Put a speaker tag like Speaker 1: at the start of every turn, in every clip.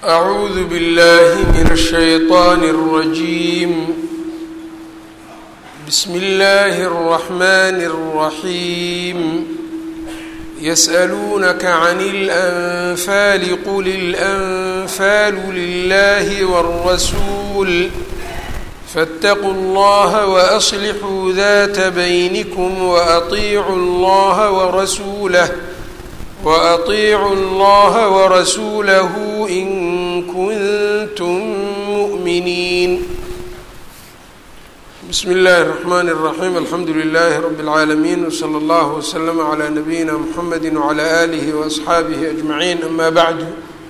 Speaker 1: أعوذ بالله من الشيطان الرجيم بسم الله الرحمن الرحيم يسألونك عن الأنفال قل الأنفال لله والرسول فاتقوا الله وأصلحوا ذات بينكم وأطيعوا الله ورسوله وأطيعوا الله ورسوله إن كنتم مؤمنين بسم الله الرحمن الرحيم الحمد لله رب العالمين وصلى الله وسلم على نبينا محمد وعلى آله وأصحaabihi أجمعين أما بعد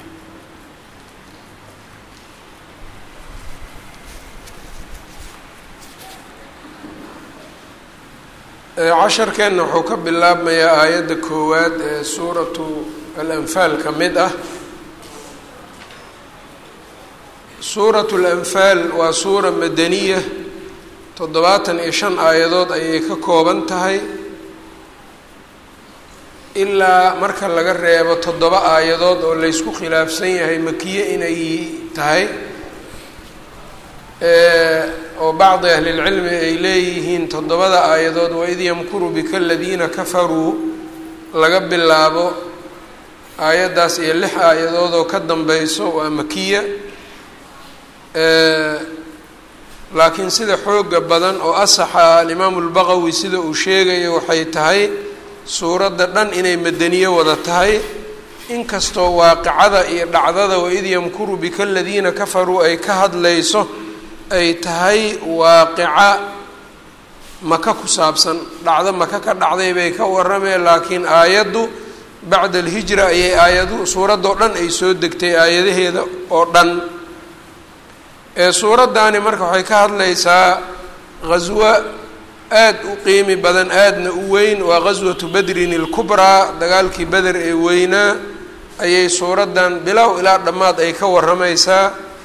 Speaker 1: casharkeenna wuxuu ka bilaabmayaa aayadda koowaad ee suuratu alanfaal ka mid ah suuratu alanfaal waa suura madaniya toddobaatan iyo shan aayadood ayay ka kooban tahay ilaa marka laga reebo toddoba aayadood oo laysku khilaafsan yahay makiye inay tahay oo bacdi ahlilcilmi ay leeyihiin toddobada aayadood waid yamkuru bika aladiina kafaruu laga bilaabo aayaddaas iyo lix aayadood oo ka dambayso waa makiya laakiin sida xooga badan oo asaxa alimaamu lbaqawi sida uu sheegayo waxay tahay suuradda dhan inay madaniye wada tahay inkastoo waaqicada iyo dhacdada waid yamkuru bika aladiina kafaruu ay ka hadlayso ay tahay waaqica maka ku saabsan dhacdo maka ka dhacday bay ka warameen laakiin aayaddu bacda alhijra ayay aayadu suuraddoo dhan ay soo degtay aayadaheeda oo dhan ee suuraddaani marka waxay ka hadlaysaa ghaswo aad u qiimi badan aadna u weyn waa ghaswatu badrin ilkubraa dagaalkii beder ee weynaa ayay suuraddan bilow ilaa dhammaad ay ka waramaysaa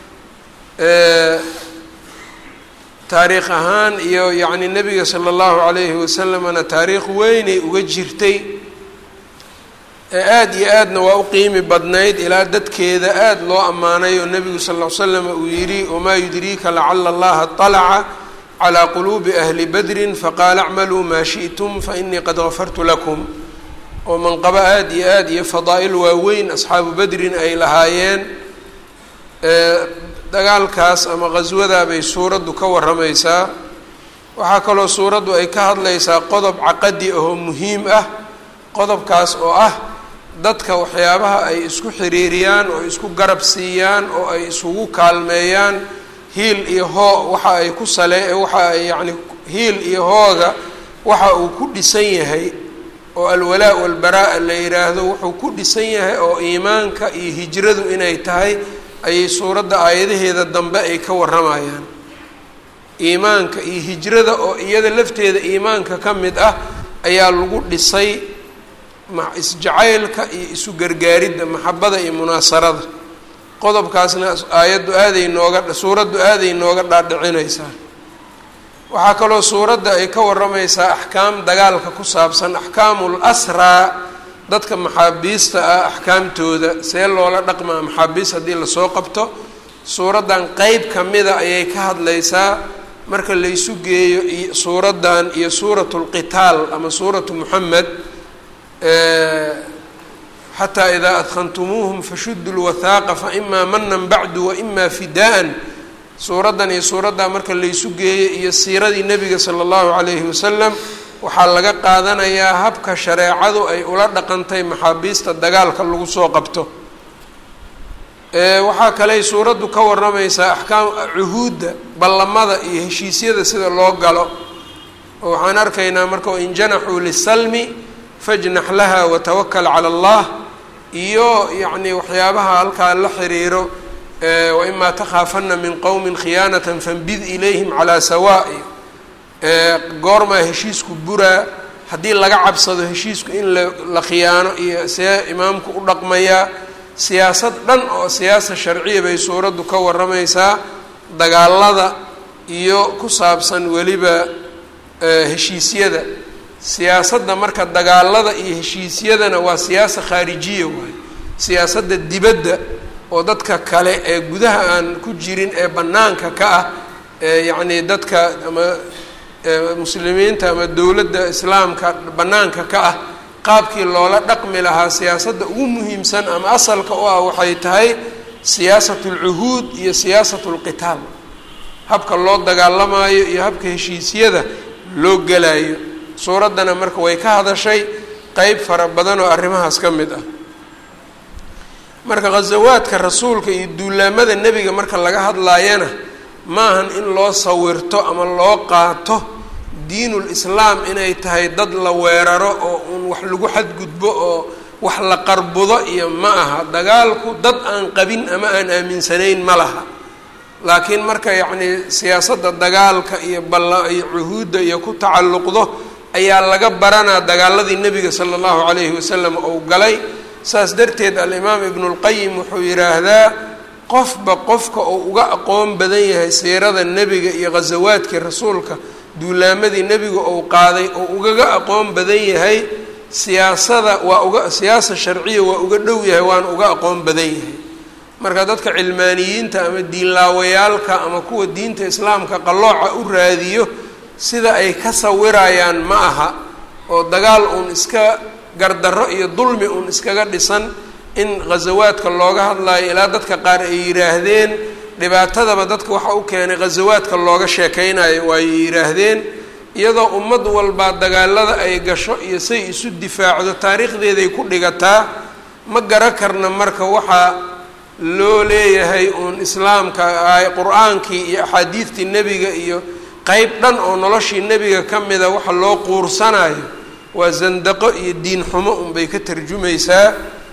Speaker 1: taariikh ahaan iyo yacni nebiga sala allahu calayhi wasalamna taariikh weynay uga jirtay ee aada iyo aadna waa u qiimi badnayd ilaa dadkeeda aada loo ammaanay oo nebigu sal ll ly slam uu yidhi wamaa yudriika lacala allaha طalaca calaa quluubi ahli badrin faqaala acmaluu maa shi'tum fainii qad gafartu lakum oo manqabo aada iyo aada iyo fadaa'il waaweyn asxaabu badrin ay lahaayeen dagaalkaas ama qhaswadaa bay suuraddu ka waramaysaa waxaa kaloo suuraddu ay ka hadlaysaa qodob caqadi ahoo muhiim ah qodobkaas oo ah dadka waxyaabaha ay isku xiriiriyaan oo isku garab siiyaan oo ay isugu kaalmeeyaan hiil iyo hoo waxa ay ku sale waxa ay yacni hiil iyo hooga waxa uu ku dhisan yahay oo alwalaa walbaraa la yidhaahdo wuxuu ku dhisan yahay oo iimaanka iyo hijradu inay tahay ayay suuradda aayadaheeda dambe ay ka waramayaan iimaanka iyo hijrada oo iyada lafteeda iimaanka ka mid ah ayaa lagu dhisay isjacaylka iyo isu gargaaridda maxabada iyo munaasarada qodobkaasna aayaddu aaday nooga suuraddu aaday nooga dhaadhicinaysaa waxaa kaloo suuradda ay ka waramaysaa axkaam dagaalka ku saabsan axkaamul asraa dadka maxaabiista ah axkaamtooda see loola dhaqmaa maxaabiis haddii lasoo qabto suuraddan qeyb ka mida ayay ka hadlaysaa marka laysu geeyo suuraddan iyo suuratu lqitaal ama suuratu muxamed xataa idaa adkhantumuuhum fashudu lwathaaqa faimaa manan bacdu waimaa fidaa-an suuraddan iyo suuraddaa marka laysu geeyo iyo siiradii nebiga sala allahu calayhi wasalam waxaa laga qaadanayaa habka shareecadu ay ula dhaqantay maxaabiista dagaalka lagu soo qabto waxaa kaley suuraddu ka waramaysaa axkaam cuhuudda ballamada iyo heshiisyada sida loo galo oo waxaan arkaynaa marka in janaxuu lisalmi fajnax laha watawakal cala allah iyo yacni waxyaabaha halkaa la xiriiro waimaa takhaafana min qowmin khiyaanatan fanbid ilayhim calaa sawaa'i goormaa heshiisku buraa haddii laga cabsado heshiisku in la khiyaano iyo see imaamku u dhaqmayaa siyaasad dhan oo siyaasa sharciya bay suuraddu ka waramaysaa dagaalada iyo ku saabsan weliba heshiisyada siyaasadda marka dagaalada iyo heshiisyadana waa siyaasa khaarijiya waaye siyaasadda dibadda oo dadka kale ee gudaha aan ku jirin ee bannaanka ka ah ee yacnii dadka ama muslimiinta ama dowladda islaamka bannaanka ka ah qaabkii loola dhaqmi lahaa siyaasadda ugu muhiimsan ama asalka u ah waxay tahay siyaasatu lcuhuud iyo siyaasatu lqitaal habka loo dagaalamaayo iyo habka heshiisyada loo gelayo suuraddana marka way ka hadashay qeyb fara badan oo arrimahaas ka mid ah marka ghasawaadka rasuulka iyo duulaamada nebiga marka laga hadlaayana maahan in loo sawirto ama loo qaato diinul islaam inay tahay dad la weeraro oo uun wax lagu xadgudbo oo wax la qarbudo iyo ma aha dagaalku dad aan qabin ama aan aaminsanayn ma laha laakiin marka yacnii siyaasadda dagaalka iyo balla iyo cuhuudda iyo ku tacalluqdo ayaa laga baranaa dagaaladii nebiga sala allahu calayhi wasalam ou galay saas darteed alimaam ibnulqayim wuxuu yidhaahdaa qofba qofka uu uga aqoon badan yahay siirada nebiga iyo ghasawaadkii rasuulka duulaamadii nebiga ou qaaday oo ugaga aqoon badan yahay siyaasada waa uga siyaasa sharciya waa uga dhow yahay waana uga aqoon badan yahay marka dadka cilmaaniyiinta ama diinlaawayaalka ama kuwa diinta islaamka qallooca u raadiyo sida ay ka sawirayaan ma aha oo dagaal uun iska gardarro iyo dulmi uun iskaga dhisan in ghasawaadka looga hadlayo ilaa dadka qaar ay yidhaahdeen dhibaatadaba dadka waxa u keenay ghasawaadka looga sheekeynayo waay yidhaahdeen iyadoo ummad walbaa dagaalada ay gasho iyo say isu difaacdo taariikhdeeday ku dhigataa ma gara karna marka waxaa loo leeyahay uun islaamka qur-aankii iyo axaadiidtii nebiga iyo qeyb dhan oo noloshii nebiga ka mida waxa loo quursanayo waa zandaqo iyo diin xumo unbay ka tarjumaysaa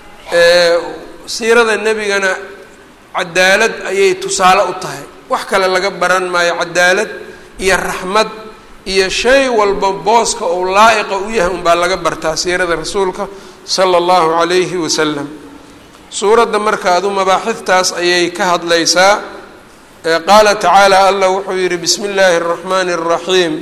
Speaker 1: siirada nebigana cadaalad ayay tusaale u tahay wax kale laga baran maayo cadaalad iyo raxmad iyo shay walba booska ou laa-iqa u yahay unbaa laga bartaa siirada rasuulka sala allahu calayhi wasalam suuradda marka adu mabaaxiftaas ayay ka hadlaysaa qaala tacaala allah wuxuu yihi bismi illaahi araxmaani araxiim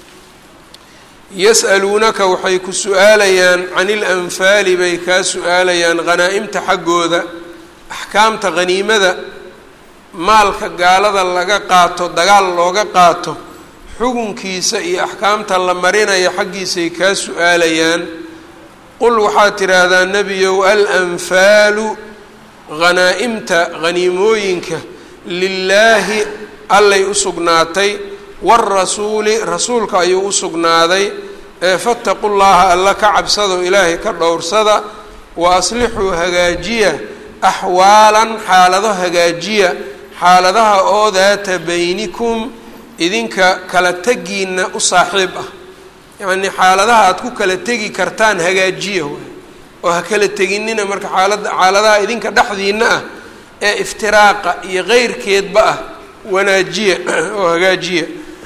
Speaker 1: yas'aluunaka waxay ku su-aalayaan can ilanfaali bay kaa su-aalayaan hanaa-imta xaggooda axkaamta haniimada maalka gaalada laga qaato dagaal looga qaato xukunkiisa iyo axkaamta la marinaya xaggiisay kaa su-aalayaan qul waxaad tidhaahdaa nebiyow alanfaalu hanaa-imta haniimooyinka lilaahi allay u sugnaatay waarasuuli rasuulka ayuu u sugnaaday ee fataqu llaha alla ka cabsado ilaahay ka dhowrsada wa aslixuu hagaajiya axwaalan xaalado hagaajiya xaaladaha oo daata baynikum idinka kala tegiina u saaxiib ah yacnii xaaladaha aad ku kala tegi kartaan hagaajiya waay oo ha kala teginina marka xaalada xaaladaha idinka dhexdiina ah ee iftiraaqa iyo keyrkeedba ah wanaajiya oo hagaajiya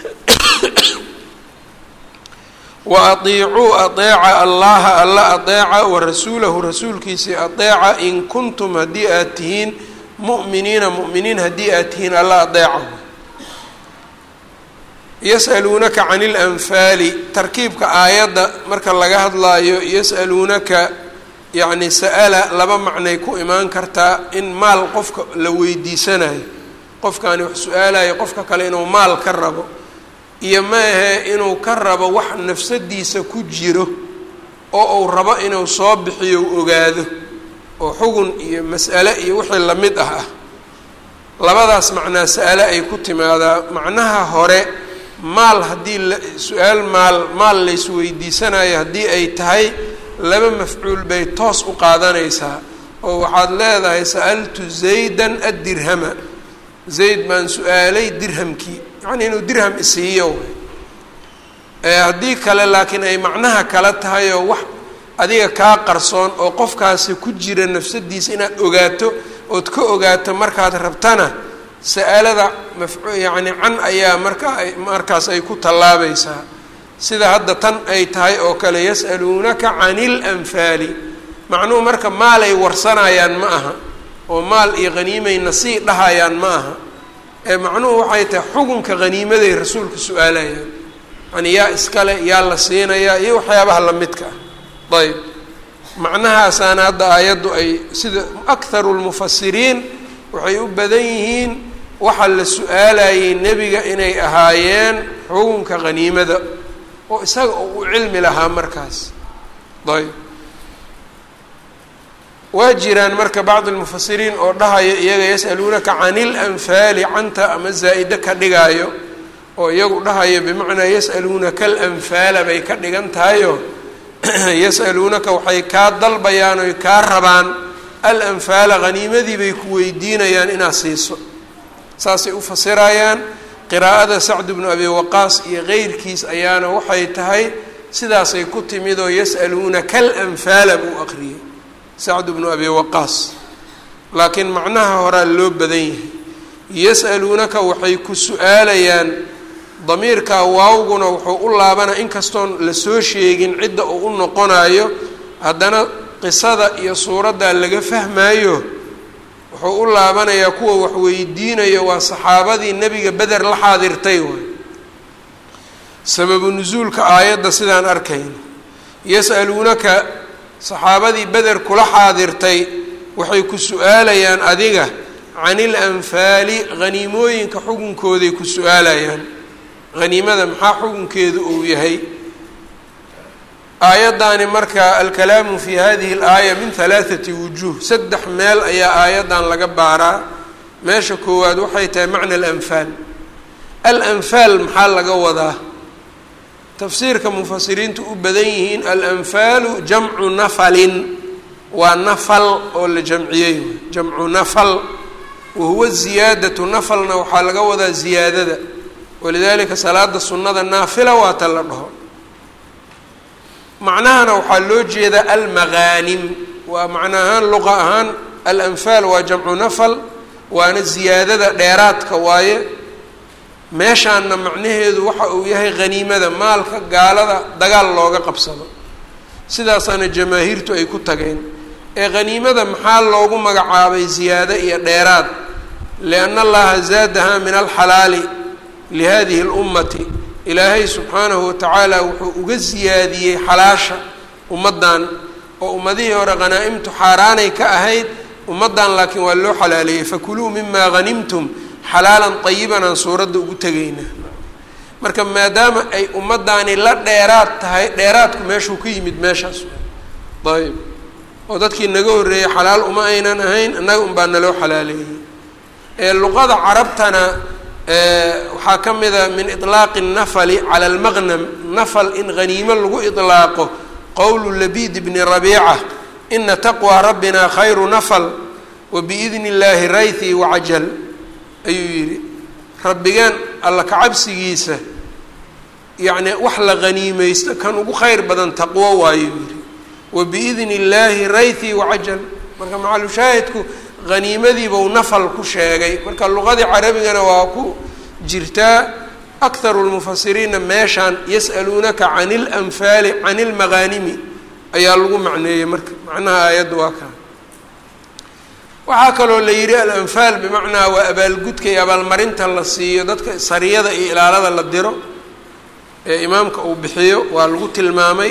Speaker 1: wa atiicuu adeeca allaha alla adeeca wa rasuulahu rasuulkiisii adeeca in kuntum haddii aad tihiin mu'miniina mu'miniin haddii aad tihiin alla adeeca yas'aluunaka can ilanfaali tarkiibka aayadda marka laga hadlaayo yas'aluunaka yacni sa-ala laba macnay ku imaan kartaa in maal qofka la weydiisanayo qofkaani wax su-aalayo qofka kale inuu maal ka rabo iyo ma ahe inuu ka rabo wax nafsadiisa ku jiro oo uu rabo inuu soo bixiyo u ogaado oo xugun iyo mas'ale iyo wixii lamid ah ah labadaas macnaa sa-ale ay ku timaadaa macnaha hore maal haddii la su-aal maal maal laysweydiisanayo haddii ay tahay laba mafcuul bay toos u qaadanaysaa oo waxaad leedahay sa'altu zaydan addirhama zayd baan su-aalay dirhamkii yacnii inuu dirham isiiyo haddii kale laakiin ay macnaha kala tahay oo wax adiga kaa qarsoon oo qofkaasi ku jira nafsadiisa inaad ogaato ood ka ogaato markaad rabtana sa-alada maf yacni can ayaa markaa ay markaas ay ku tallaabaysaa sida hadda tan ay tahay oo kale yas'aluunaka can ilanfaali macnuhu marka maalay warsanayaan ma aha oo maal iyo haniimayna sii dhahayaan ma aha ee macnuhu waxay tahay xukunka haniimaday rasuulka su-aalayaan yani yaa iskale yaa la siinayaa iyo waxyaabaha lamidka ah ayb macnahaasaana hadda aayaddu ay sida akharu lmufasiriin waxay u badan yihiin waxaa la su-aalayay nebiga inay ahaayeen xukunka haniimada oo isaga oo u cilmi lahaa markaas ayb waa jiraan marka bacd lmufasiriin oo dhahayo iyaga yas'aluunaka can ilanfaali canta ama zaa'ide ka dhigaayo oo iyagu dhahayo bimacnaa yas'aluunaka alanfaala bay ka dhigan tahayo yas'aluunaka waxay kaa dalbayaan oy kaa rabaan alanfaala haniimadii bay ku weydiinayaan inaad siiso saasay u fasirayaan qiraa'ada sacd bnu abi waqaas iyo keyrkiis ayaana waxay tahay sidaasay ku timid oo yas'aluunaka alanfaala buu aqriyey sacd bnu abi waqaas laakiin macnaha horaa loo badan yahay yas'aluunaka waxay ku su-aalayaan damiirkaa waawguna wuxuu u laabanaa inkastoon lasoo sheegin cidda uu u noqonayo haddana qisada iyo suuraddaa laga fahmaayo wuxuu u laabanayaa kuwa wax weydiinayo waa saxaabadii nebiga beder la xaadirtay waay sababu nusuulka aayadda sidaan arkayno yas'aluunaka saxaabadii beder kula xaadirtay waxay ku su-aalayaan adiga can ilanfaali haniimooyinka xukunkooday ku su-aalayaan haniimada maxaa xukunkeedu uu yahay aayaddaani marka alkalaamu fi hadihi alaaya min halaathati wujuuh saddex meel ayaa aayaddan laga baaraa meesha koowaad waxay tahay macna alanfaal alanfaal maxaa laga wadaa tafsiirka mufasiriintu u badan yihiin alanfaalu jamcu nafalin waa nafal oo la jamciyey jamcu nafal wahuwa ziyaadatu nafalna waxaa laga wadaa ziyaadada walidaalika salaada sunnada naafila waa ta la dhaho macnahana waxaa loo jeedaa almagaanim waa macna ahaan luqa ahaan alanfaal waa jamcu nafal waana ziyaadada dheeraadka waaye meeshaanna macnaheedu waxa uu yahay haniimada maalka gaalada dagaal looga qabsado sidaasaana jamaahiirtu ay ku tageen ee haniimada maxaa loogu magacaabay ziyaado iyo dheeraad lianna allaha zaadaha min alxalaali lihadihi اlummati ilaahay subxaanahu watacaala wuxuu uga siyaadiyey xalaasha ummaddan oo ummadihii hore hanaa-imtu xaaraanay ka ahayd ummaddan laakiin waa loo xalaaleeyey fakuluu mima hanimtum xalaalan ayiban aan suuradda ugu tegayna marka maadaama ay ummaddaani la dheeraad tahay dheeraadku meeshuu ka yimid meeshaas ayb oo dadkii naga horreeyey xalaal uma aynan ahayn annaga unbaa naloo xalaaleeyey ee luqada carabtana waxaa ka mida min iطlaaqi الnafli calى اlmaqnam nafl in haniimo lagu iطlaaqo qowlu labid bni rabiica ina taqwى rabbina khayru nafl wabiidni اllahi raythi wacajal ayuu yihi rabbigeen alla kacabsigiisa yani wax la haniimeysto kan ugu khayr badan taqwo waayuu yihi wabiidni اllahi raythi wacajal marka macalushaahidku haniimadiibau nafal ku sheegay marka luqadii carabigana waa ku jirtaa akharu lmufasiriinna meeshaan yas'aluunaka can ilanfaali can ilmaghaanimi ayaa lagu macneeyey marka macnaha aayadda waa kaa waxaa kaloo la yidhi alanfaal bimacnaa waa abaalgudka iyo abaalmarinta la siiyo dadka sariyada iyo ilaalada la diro ee imaamka uu bixiyo waa lagu tilmaamay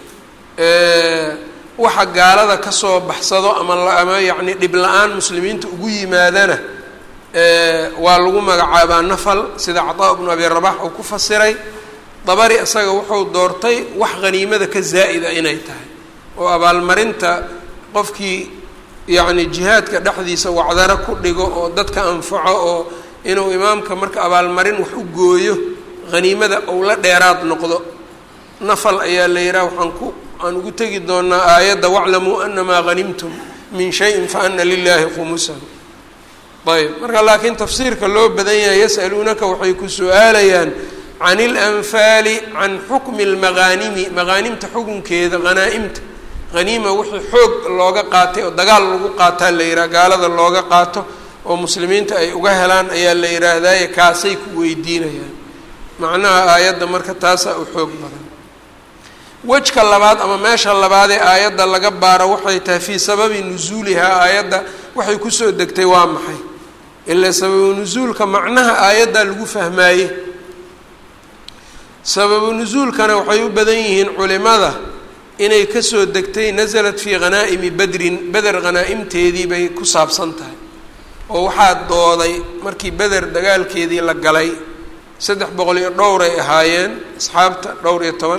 Speaker 1: waxa gaalada kasoo baxsado ama ama yacni dhib la-aan muslimiinta ugu yimaadana waa lagu magacaabaa nafal sida cataa bnu abi rabax uu ku fasiray dabari isaga wuxuu doortay wax haniimada ka zaa'ida inay tahay oo abaalmarinta qofkii yacni jihaadka dhexdiisa wacdaro ku dhigo oo dadka anfaco oo inuu imaamka marka abaalmarin wax u gooyo haniimada ou la dheeraad noqdo nafal ayaa la yidhaha waxaan ku aan ugu tegi doonaa aayadda waclamuu anamaa hanimtum min shayin faana lilahi khumusahu ayb marka laakiin tafsiirka loo badan yahay yas'aluunaka waxay ku su-aalayaan can ilanfaali can xukmi اlmaghaanimi maghaanimta xukunkeeda hanaa-imta haniima wixii xoog looga qaatay oo dagaal lagu qaataa la yidhaha gaalada looga qaato oo muslimiinta ay uga helaan ayaa la yidhaahdaye kaasay ku weydiinayaan macnaha aayadda marka taasaa u xoog badan wejka labaad ama meesha labaadee aayadda laga baaro waxay tahay fii sababi nusuulihaa aayadda waxay kusoo degtay waa maxay ilaa sababu nusuulka macnaha aayaddaa lagu fahmaaye sababu nusuulkana waxay u badan yihiin culimada inay kasoo degtay nasalat fii khanaa'imi badrin beder khanaa'imteedii bay ku saabsan tahay oo waxaa dooday markii beder dagaalkeedii la galay saddex boqol iyo dhowr ay ahaayeen asxaabta dhowr iyo toban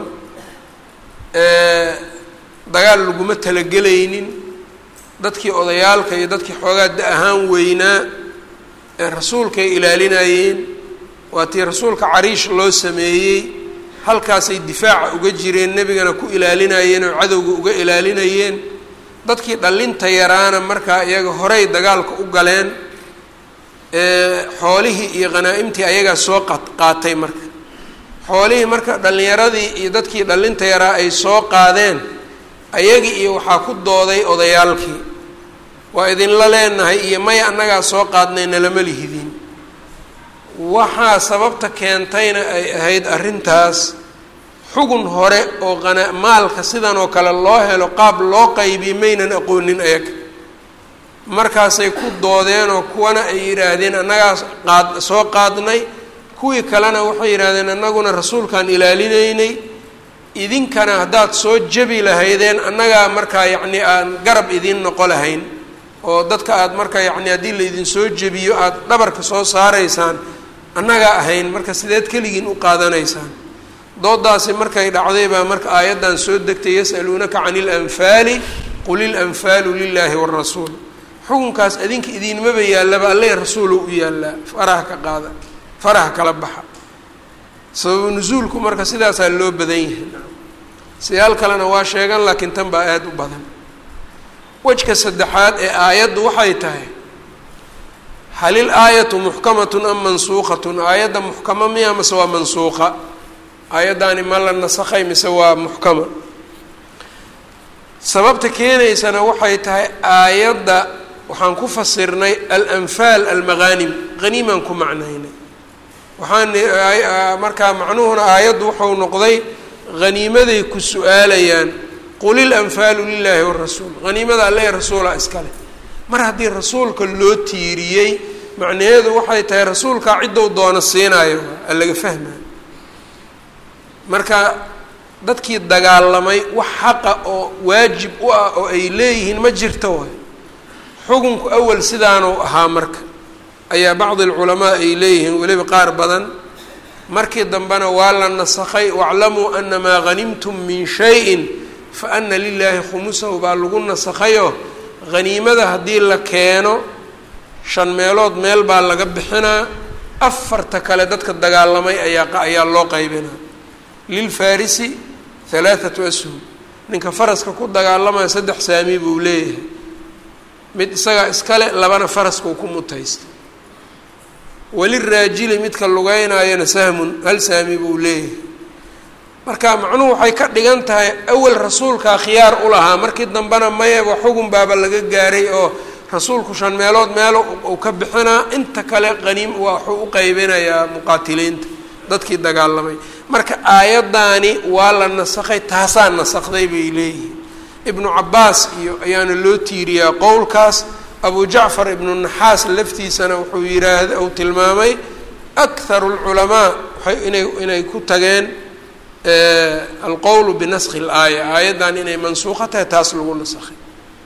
Speaker 1: dagaal laguma talagelaynin dadkii odayaalka iyo dadkii xoogaa da ahaan weynaa ee rasuulkay ilaalinayeen waa tii rasuulka cariish loo sameeyey halkaasay difaaca uga jireen nebigana ku ilaalinayeen oo cadowga uga ilaalinayeen dadkii dhallinta yaraana markaa iyaga horey dagaalka u galeen xoolihii iyo khanaa'imtii ayagaa soo qaatay marka xoolihii marka dhallinyaradii iyo dadkii dhallinta yaraa ay soo qaadeen ayagii iyo waxaa ku dooday odayaalkii waa idinla leenahay iyo maya annagaa soo qaadnay nalama lihidin waxaa sababta keentayna ay ahayd arrintaas xugun hore oo qana maalka sidan oo kale loo helo qaab loo qaybiye maynan aqoonin ayaga markaasay ku doodeen oo kuwana ay yidhaahdeen annagaa qaad soo qaadnay kuwii kalena waxay yidhaahdeen annaguna rasuulkaan ilaalinaynay idinkana haddaad soo jebi lahaydeen annagaa markaa yacni aan garab idiin noqo lahayn oo dadka aada marka yacni haddii laydin soo jebiyo aada dhabarka soo saaraysaan annagaa ahayn marka sideed keligiin u qaadanaysaan doodaasi markay dhacday baa marka aayaddan soo degtay yas'aluunaka cani ilanfaali qul ilanfaalu lilaahi waarasuul xukunkaas adinka idiinmaba yaallaba alle rasuulu u yaallaa faraha ka qaada faraha kala baxa sababu nusuulku marka sidaasaa loo badan yahay siyaal kalena waa sheegan laakiin tan baa aada u badan wejka saddexaad ee aayaddu waxay tahay halil aayatu muxkamatun am mansuuqatun aayadda muxkama miya mise waa mansuuqa aayaddaani ma la nasakhay mise waa muxkama sababta keenaysana waxay tahay aayadda waxaan ku fasirnay alanfaal almaghanim haniimaan ku macnaynay waxaan markaa macnuhuna aayaddu wuxuu noqday haniimaday ku su-aalayaan qul ilanfaalu lilaahi warasuul haniimada alle rasuula iskale mar haddii rasuulka loo tiiriyey macnaheedu waxay tahay rasuulkaa ciddou doono siinaayo a laga fahmayo marka dadkii dagaalamay wax xaqa oo waajib u ah oo ay leeyihiin ma jirto waay xukunku awal sidaanuu ahaa marka ayaa bacdi alculamaa ay leeyihiin weliba qaar badan markii dambena waa la nasakhay waclamuu ana maa hanimtum min shayin fa ana lilaahi khumusahu baa lagu nasakhayo haniimada haddii la keeno shan meelood meel baa laga bixinaa afarta kale dadka dagaalamay ayaa ayaa loo qaybinaa lilfarisi halaathatu ashum ninka faraska ku dagaalamaya saddex saami buu leeyahay mid isagaa iskale labana faraska uu ku mutaysta waliraajili midka lugeynaayona sahmun hal saami buu leeyahay marka macnuhu waxay ka dhigan tahay awal rasuulkaa khiyaar u lahaa markii dambena mayaba xugun baaba laga gaaray oo rasuulku shan meelood meel uu ka bixinaa inta kale qaniim waxuu u qaybinayaa muqaatiliinta dadkii dagaalamay marka aayaddaani waa la nasakhay taasaa nasakday bay leeyihiin ibnu cabaas iyo ayaana loo tiiriyaa qowlkaas abu jacfar ibnu naxaas laftiisana wuxuu yiraahda uu tilmaamay akharu lculamaa waay inay inay ku tageen alqowlu binaskhi laaya aayaddan inay mansuuqa tahay taas lagu nasakhay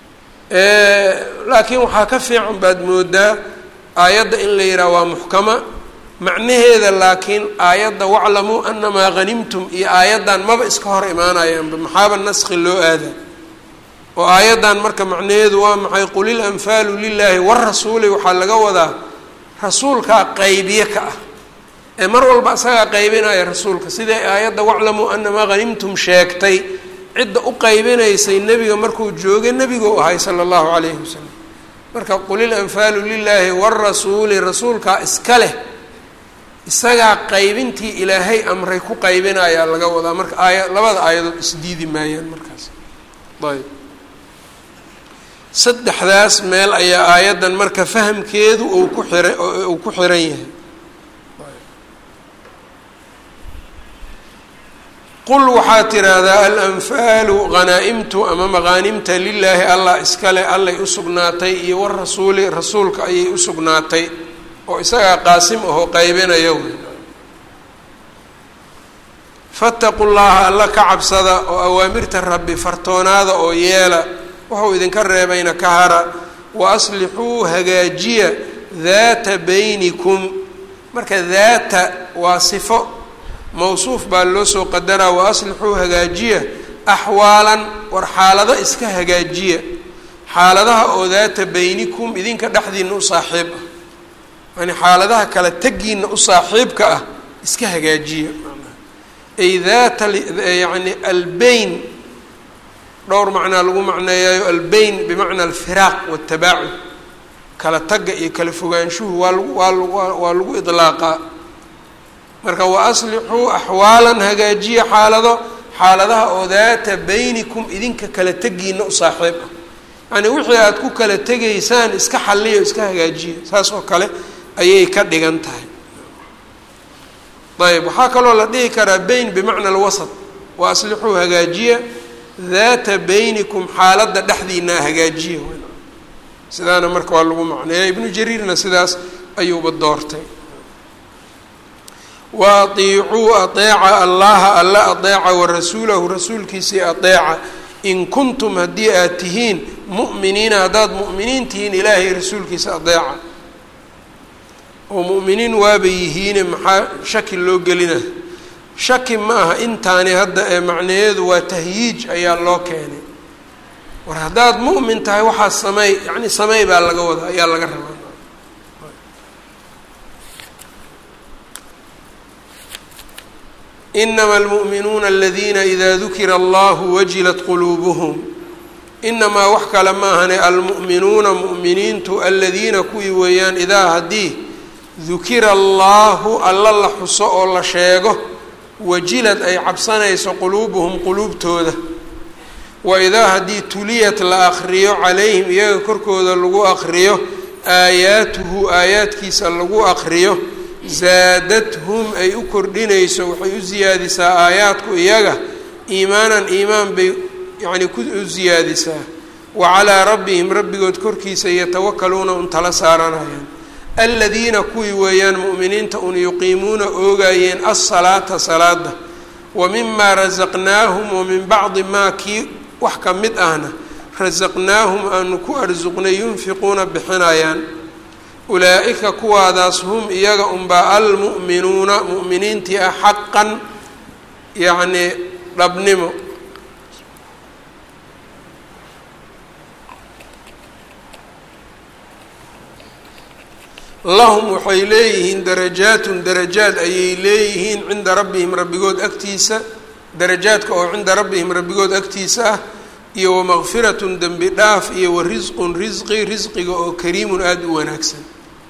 Speaker 1: laakiin waxaa ka fiican baad moodaa aayadda in la yidhaha waa muxkama macnaheeda laakiin aayadda waclamuu anamaa hanimtum iyo aayaddan maba iska hor imaanayaanba maxaaba naskhi loo aada oo aayaddan marka macnaheedu waa maxay qul ilanfaalu lilaahi warasuuli waxaa laga wadaa rasuulkaa qaybiye ka ah ee mar walba isagaa qaybinaya rasuulka siday aayadda waclamuu anamaa hanimtum sheegtay cidda u qaybinaysay nebiga markuu joogay nebiguu ahay sala allahu calayhi wasalam marka qul ilanfaalu lilaahi warasuuli rasuulkaa iska leh isagaa qaybintii ilaahay amray ku qaybinayaa laga wadaa marka aaya labada aayadood isdiidi maayaan markaas ayb saddexdaas meel ayaa aayaddan marka fahamkeedu uu ku xira uu ku xiran yahay qul waxaa tiraahdaa alanfaalu hanaa-imtu ama maqaanimta lilaahi allah iskale allay u sugnaatay iyo warasuuli rasuulka ayay u sugnaatay oo isagaa qaasim ahoo qaybinaya fattaqu llaha alla ka cabsada oo awaamirta rabbi fartoonaada oo yeela wuxuu idinka reebayna ka hara wa aslixuu hagaajiya daata baynikum marka daata waa sifo mawsuuf baa loo soo qadaraa wa aslixuu hagaajiya axwaalan war xaalado iska hagaajiya xaaladaha oo daata baynikum idinka dhexdiina u saaxiib ah yani xaaladaha kale tegiina u saaxiibka ah iska hagaajiya ay daata yani albayn dhowr macnaa lagu macneeyayo albayn bimacna alfiraaq watabaacud kala tagga iyo kala fogaanshuhu waa lagu waa lagu waa lagu idlaaqaa marka wa aslixuu axwaalan hagaajiya xaalado xaaladaha oo daata baynikum idinka kala tegiina u saaxiib ah yani wixii aada ku kala tegaysaan iska xalliyo iska hagaajiya saas oo kale ayay ka dhigan tahay ayb waxaa kaloo la dhihi karaa bayn bimacna alwasat wa aslixuu hagaajiya daata baynikum xaaladda dhexdiinaa hagaajiya sidaana marka waa lagu macneeya ibnu jariirna sidaas ayuuba doortay wa atiicuu ateeca allaha alla ateeca wa rasuulahu rasuulkiisii ateeca in kuntum haddii aad tihiin mu'miniina haddaad mu'miniin tihiin ilaahay rasuulkiisa adeeca oo mu'miniin waaba yihiine maxaa shaki loo gelina shaki ma aha intaani hadda ee macnayeedu waa tahyiij ayaa loo keenay war haddaad mu'min tahay waxaa sameey yacni sameey baa laga wada ayaa laga rabaa inama almu'minuuna aladiina idaa dukira allahu wajilat quluubuhum inamaa wax kale maahane almu'minuuna mu'miniintu aladiina kuwii weeyaan idaa haddii dukira allaahu alla la xuso oo la sheego wajilad ay cabsanayso quluubuhum quluubtooda wa idaa haddii tuliyat la akriyo calayhim iyaga korkooda lagu akriyo aayaatuhu aayaadkiisa lagu akriyo zaadathum ay u kordhinayso waxay u siyaadisaa aayaadku iyaga iimaanan iimaan bay yacni ku u siyaadisaa wa calaa rabbihim rabbigood korkiisa yatawakaluuna un tala saaranayaan aladiina kuwii weeyaan mu'miniinta un yuqiimuuna oogayeen alsalaata salaada wa mimaa rasaqnaahum wa min bacdi maa kii wax ka mid ahna rasaqnaahum aanu ku arsuqnay yunfiquuna bixinayaan ulaa-ika kuwaadaas hum iyaga unbaa almu'minuuna mu'miniintii ah xaqan yacnii dhabnimo lahum waxay leeyihiin darajaatun darajaad ayay leeyihiin cinda rabbihim rabbigood agtiisa darajaadka oo cinda rabbihim rabbigood agtiisa ah iyo wamaqfiratun dembi dhaaf iyo wa risqun risqi risqiga oo kariimun aada u wanaagsan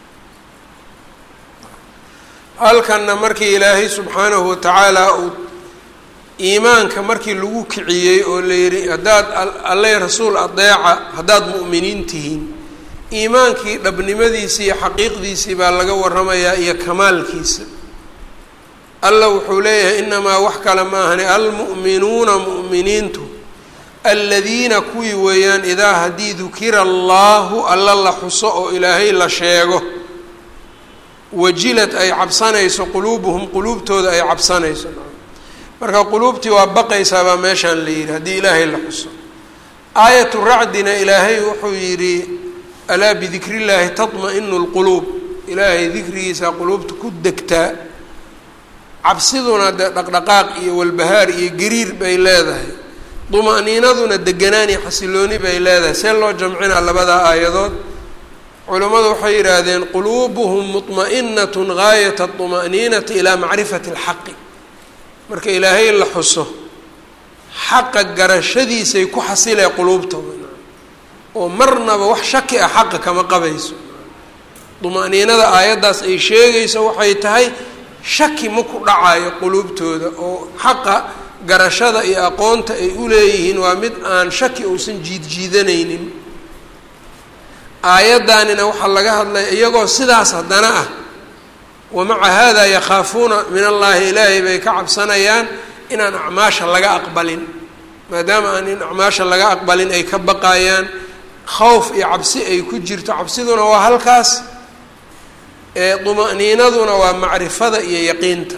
Speaker 1: halkanna markii ilaahay subxaanahu watacaala uu iimaanka markii lagu kiciyey oo la yidhi haddaad alle rasuul adeeca haddaad mu'miniin tihiin iimaankii dhabnimadiisii iyo xaqiiqdiisii baa laga waramayaa iyo kamaalkiisa alla wuxuu leeyahay inamaa wax kale ma ahani almu'minuuna mu'miniintu aladiina kuwii weeyaan idaa haddii dukira allaahu alla la xuso oo ilaahay la sheego wajilad ay cabsanayso quluubuhum quluubtooda ay cabsanayso marka quluubtii waa baqaysaa baa meeshaan la yidhi haddii ilaahay la xuso aayatu racdina ilaahay wuxuu yidhi alaa bidikri llaahi tatma-inu lquluub ilaahay dikrigiisa quluubta ku degtaa cabsiduna dee dhaqdhaqaaq iyo walbahaar iyo gariir bay leedahay duma-niinaduna deganaan iyo xasilooni bay leedahay see loo jamcinaa labadaa aayadood culimmadu waxay yidhaahdeen quluubuhum muطma'inatun gaayata طuma'niinati ilaa macrifati اlxaqi marka ilaahay la xuso xaqa garashadiisay ku xasilee quluubtooda oo marnaba wax shaki ah xaqa kama qabayso duma-niinada aayaddaas ay sheegayso waxay tahay shaki ma ku dhacayo quluubtooda oo xaqa garashada iyo aqoonta ay u leeyihiin waa mid aan shaki uusan jiidjiidanaynin aayaddaanina waxaa laga hadlaya iyagoo sidaas haddana ah wamaca haadaa yakhaafuuna min allaahi ilaahay bay ka cabsanayaan inaan acmaasha laga aqbalin maadaama aan in acmaasha laga aqbalin ay ka baqayaan khawf iyo cabsi ay ku jirto cabsiduna waa halkaas ee duma-niinaduna waa macrifada iyo yaqiinta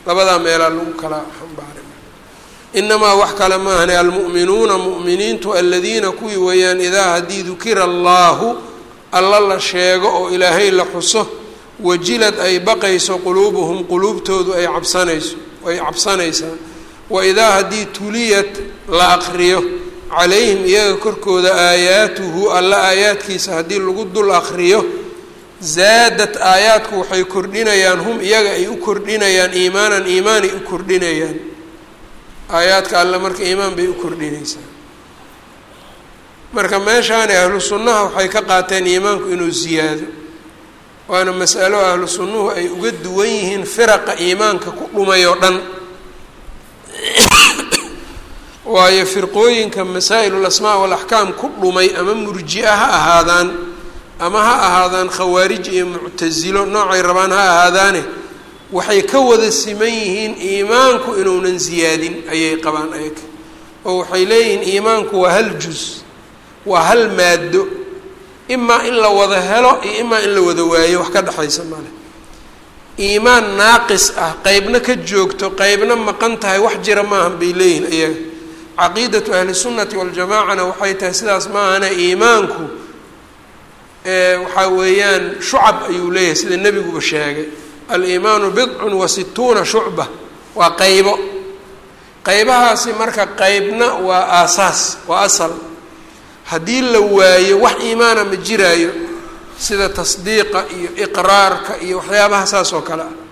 Speaker 1: labadaa meelaa lagu kala xambaaray inamaa wax kale maahane almu'minuuna mu'miniintu aladiina kuwii weeyaan idaa haddii dukira allaahu alla la sheego oo ilaahay la xuso wajilad ay baqayso quluubuhum quluubtoodu ay cabsanayso ay cabsanaysaa wa idaa haddii tuliyat la aqriyo calayhim iyaga korkooda aayaatuhu alla aayaadkiisa haddii lagu dul aqriyo zaadad aayaadku waxay kordhinayaan hum iyaga ay u kordhinayaan iimaanan iimaanay u kordhinayaan aayaadka alle marka iimaan bay u kordhinaysaa marka meeshaani ahlu sunnaha waxay ka qaateen iimaanku inuu ziyaado waana masalo ahlu sunnuhu ay uga duwan yihiin firaqa iimaanka ku dhumay oo dhan waayo firqooyinka masaa'il lasmaa walaxkaam ku dhumay ama murji-a ha ahaadaan ama ha ahaadaan khawaarij iyo muctasilo noocay rabaan ha ahaadaane waxay ka wada siman yihiin iimaanku inuunan ziyaadin ayay qabaan ayaga oo waxay leeyihiin iimaanku waa hal juz waa hal maado imaa in la wada helo iyo imaa in la wada waayo wax ka dhexaysa male iimaan naaqis ah qeybna ka joogto qeybna maqan tahay wax jira maahan bay leeyihiin iyaga caqiidatu ahli sunnati waljamaacana waxay tahay sidaas maahane iimaanku waxaa weeyaan shucab ayuu leeyahay sida nebiguba sheegay aliimaanu bidcun wa situuna shucba waa qeybo qeybahaasi marka qeybna waa aasaas waa asal haddii la waayo wax iimaana ma jiraayo sida tasdiiqa iyo iqraarka iyo waxyaabaha saas oo kale ah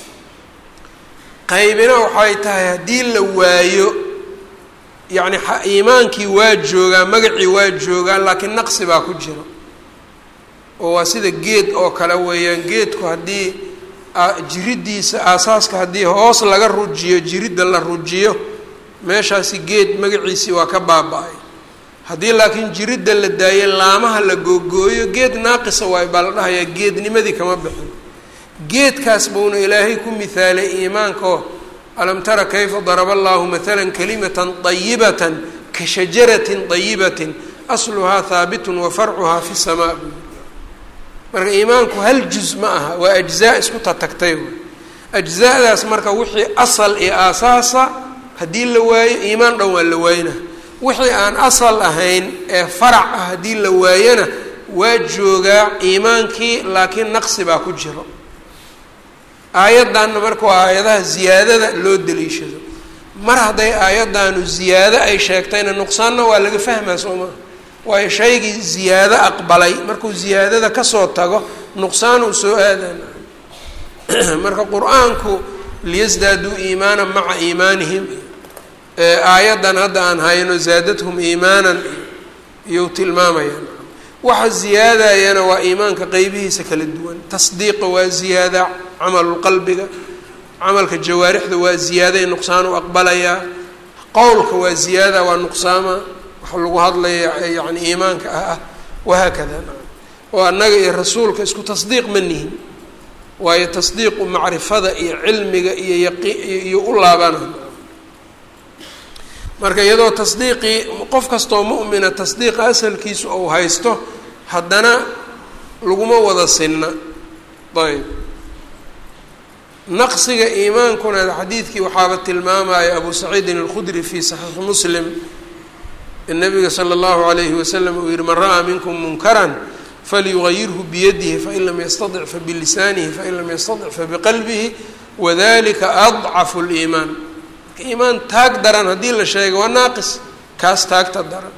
Speaker 1: qaybina waxay tahay haddii la waayo yacni iimaankii waa joogaa magacii waa joogaa laakiin naqsi baa ku jiro oo waa sida geed oo kale weeyaan geedku haddii jiriddiisa aasaaska haddii hoos laga rujiyo jiridda la rujiyo meeshaasi geed magaciisii waa ka baaba-ay haddii laakiin jiridda la daayo laamaha la googooyo geed naaqisa waay baa la dhahayaa geednimadii kama bixin geedkaas buuna ilaahay ku mihaalay iimaankaoo alam tara kayfa daraba allahu matala kalimatan dayibatan ka shajaratin dayibatin asluhaa haabitun wa farcuhaa fi samaa marka iimaanku hal juz ma aha waa ajzaa isku tatagtay ajzaadaas marka wixii asal iyo aasaasa haddii la waayo iimaan dhan waa la waayna wixii aan asal ahayn ee farac ah haddii la waayana waa joogaa iimaankii laakiin naqsi baa ku jiro aayaddanna marka waa aayadaha ziyaadada loo daliishado mar hadday aayaddaanu ziyaado ay sheegtayna nuqsaanna waa laga fahmaa soo maa waayo shaygii ziyaado aqbalay markuu ziyaadada kasoo tago nuqsaan uu soo aadana marka qur-aanku liyasdaaduu iimaana maca iimaanihim aayaddan hadda aan hayno zaadathum iimaanan iyou tilmaamayaan waxa ziyaadayana waa iimaanka qeybihiisa kala duwan tasdiiqa waa ziyaada camalulqalbiga camalka jawaarixda waa ziyaaday nuqsaan u aqbalayaa qowlka waa ziyaada waa nuqsaama waxa lagu hadlaya yani iimaanka ah ah wahaakada oo annaga iyo rasuulka isku tasdiiq ma nihin waayo tasdiiqu macrifada iyo cilmiga iyo yaqi iyo u laabana marka iyadoo tasdiiqii qof kastoo mu'mina tasdiiqa asalkiisu ou haysto haddana laguma wada sinna ayb naqsiga iimaankuna xadiidkii waxaaba tilmaamaya abu saciidin alkhudri fi saxiixi muslim nabiga sala allahu alayhi wasalam uu yihi man ra'aa minkum munkaran falyugayirhu biyadihi fain lam yastatic fabilisaanihi fain lam yastatic fabiqalbihi wadalika adcafu liimaan iimaan taag daran haddii la sheega waa naaqis kaas taagta daran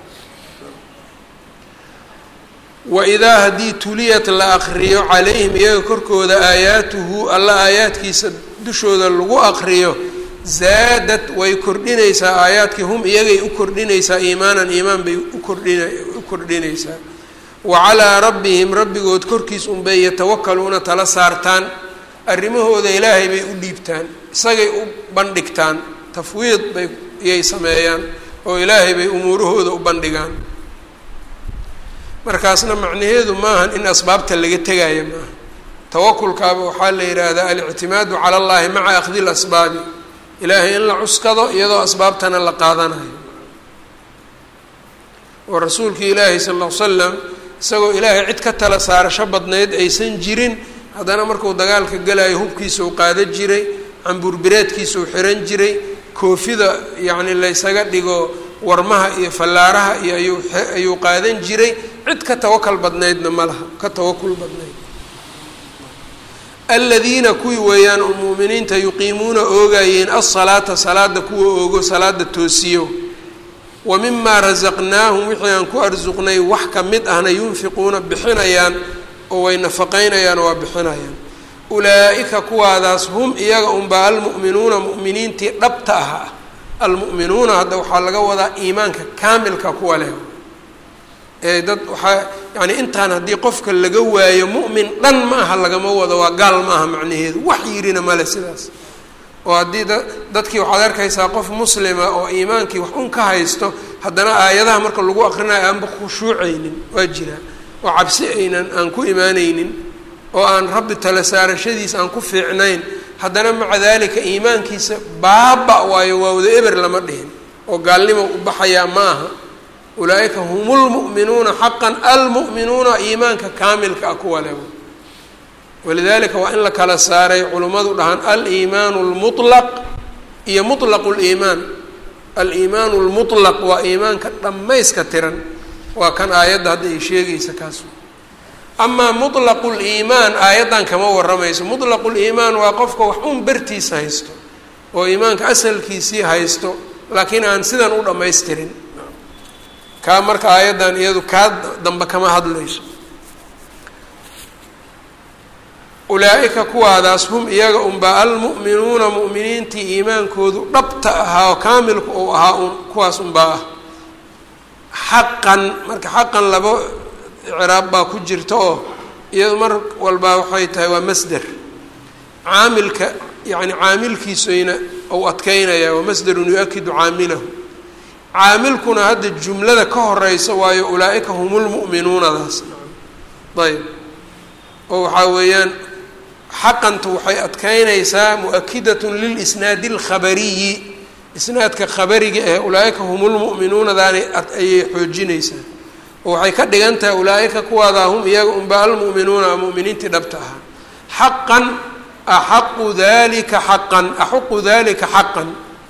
Speaker 1: waidaa haddii tuliyat la aqriyo calayhim iyaga korkooda aayaatuhu alla aayaadkiisa dushooda lagu aqriyo zaadad way kordhinaysaa aayaadkii hum iyagay u kordhinaysaa iimaanan iimaan bay ukordhina u kordhinaysaa wa calaa rabbihim rabbigood korkiis unbay yatawakaluuna tala saartaan arrimahooda ilaahay bay u dhiibtaan isagay u bandhigtaan tafwiid bay iyay sameeyaan oo ilaahay bay umuurahooda u bandhigaan markaasna macnaheedu maahan in asbaabta laga tegaayo maaha tawakulkaaba waxaa la yidhaahdaa alictimaadu cala allahi maca akhdi lasbaabi ilaahay in la cuskado iyadoo asbaabtana la qaadanayo oo rasuulkii ilaahi sala alla l slam isagoo ilaahay cid ka tala saarasho badnayd aysan jirin haddana markuu dagaalka galayo hubkiisa u qaada jiray cambuurbireedkiisuu xiran jiray koofida yacni laysaga dhigo warmaha iyo fallaaraha iyo ayuu ayuu qaadan jiray cid ka tawakal badnaydna ma laha ka tawakul badnayd aladiina kuwii weeyaan mu'miniinta yuqiimuuna oogayeen alsalaata salaada kuwa oogo salaada toosiyo wa mimaa rasaqnaahum wixii aan ku arsuqnay wax ka mid ahna yunfiquuna bixinayaan oo way nafaqaynayaan oo waa bixinayaan ulaa'ika kuwaadaas hum iyaga unbaa almu'minuuna mu'miniintii dhabta ah almu'minuuna hadda waxaa laga wadaa iimaanka kaamilka kuwa leh ee dad waxaa yani intaan haddii qofka laga waayo mu'min dhan ma aha lagama wado waa gaal ma aha macnaheedu wax yirina male sidaas oo haddii da dadkii waxaad arkaysaa qof muslima oo iimaankii wax un ka haysto haddana aayadaha marka lagu akrinayo aanba khushuucaynin waa jiraa oo cabsi aynan aan ku imaanaynin oo aan rabbi tala saarashadiisa aan ku fiicnayn haddana maca dalika iimaankiisa baaba waayo waa wada eber lama dhihin oo gaalnimo u baxayaa ma aha ulaaئika hum اlmuؤminuuna xaqa almuؤminuuna iimaanka kaamilka ah kuwa le walidalika waa in la kala saaray culimmadu dhahaan aliimaan اlmuطlaq iyo muطlaq اliimaan aliimaan اlmuطlaq waa iimaanka dhammayska tiran waa kan aayadda hadda ay sheegaysa kaas amaa muطlaq اliimaan aayaddan kama waramayso muطlaq اliimaan waa qofka wax un bertiisa haysto oo iimaanka asalkiisii haysto laakiin aan sidan u dhammaystirin kaa marka aayaddan iyadu kaa dambe kama hadlayso ulaa-ika kuwaadaas hum iyaga unbaa almu'minuuna mu'miniintii iimaankoodu dhabta ahaa oo kaamilku uu ahaa un kuwaas unbaa ah xaqan marka xaqan laba icraab baa ku jirta oo iyadu mar walbaa waxay tahay waa masder caamilka yacni caamilkiisayna ou adkeynaya waa masderun yu-akidu caamilahu caamilkuna hadda jumlada ka horeysa waayo ulaa-ika hum lmu'minuunadaas ayb oo waxaa weeyaan xaqantu waxay adkeynaysaa mu-akidatun lilisnaadi alkhabariyi isnaadka khabariga ee ulaa-ika hum lmu'minuunadaani ayay xoojinaysaa oo waxay ka dhigan tahay ulaa-ika kuwaadaa hum iyaga unba almu'minuuna mu'miniintii dhabta ahaa xaqan axaqu dalika xaqan axuqu dalika xaqan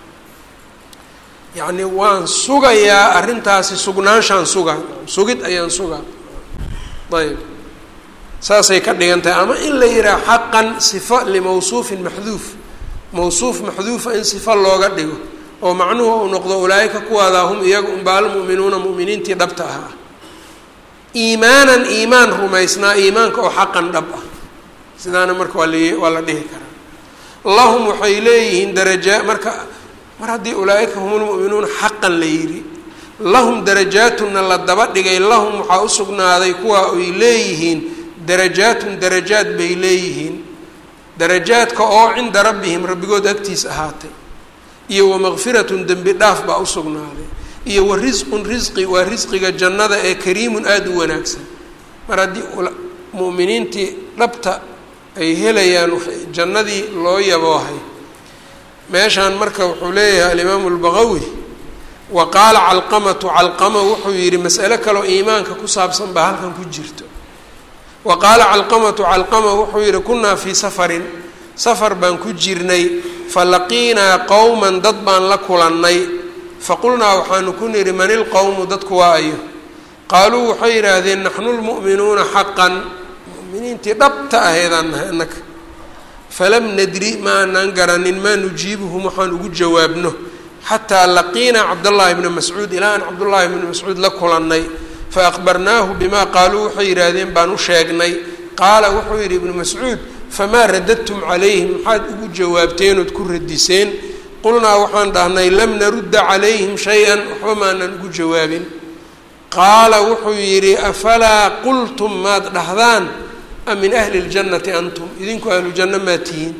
Speaker 1: yacni waan sugayaa arrintaasi sugnaanshaan sugaa sugid ayaan sugaa ayb saasay ka dhigan tahay ama in la yidhaha xaqan sifa limawsuufin maxduuf mawsuuf maxduufa in sifa looga dhigo oo macnuhu uu noqdo ulaa-ika kuwaadaa hum iyaga unba almu'minuuna mu'miniintii dhabta ahaa iimaanan iimaan rumaysnaa iimaanka oo xaqan dhab ah sidaana marka waa la waa la dhihi karaa lahum waxay leeyihiin daraja marka mar haddii ulaa-ika hum lmu'minuuna xaqan la yidhi lahum darajaatunna la daba dhigay lahum waxaa u sugnaaday kuwa ay leeyihiin darajaatun darajaad bay leeyihiin darajaadka oo cinda rabbihim rabbigood agtiis ahaatay iyo wamakfiratun dembi dhaaf baa u sugnaaday iyo wa risqun risqi waa risqiga jannada ee kariimun aada u wanaagsan mar haddii mu'miniintii dhabta ay helayaan jannadii loo yaboohay meeshaan marka wuxuu leeyahay alimaamu albaqawi wa qaala calqamatu calqama wuxuu yidhi mas'alo kaleo iimaanka ku saabsan baa halkan ku jirto wa qaala calqamatu calqama wuxuu yidhi kunnaa fii safarin safar baan ku jirnay falaqiinaa qowman dad baan la kulannay faqulnaa waxaanu ku nidhi man ilqowmu dadku waa ayo qaaluu waxay yidhaahdeen naxnu lmu'minuuna xaqan mu'miniintii dhabta aheedaan nahay annaka falam nadri ma aanaan garanin maa nujiibuhum waxaan ugu jawaabno xataa laqiinaa cabdallaahi bna mascuud ilaa aan cabdullaahi bna mascuud la kulannay fa aqbarnaahu bimaa qaaluu waxay yidhaahdeen baan u sheegnay qaala wuxuu yidhi ibnu mascuud famaa radadtum calayhim maxaad ugu jawaabteen ood ku radiseen qulnaa waxaan dhahnay lam narudda calayhim shay-an waxba maanaan ugu jawaabin qaala wuxuu yidhi afalaa qultum maad dhahdaan am min ahli اljannati antum idinku ahlujanno maa tihiin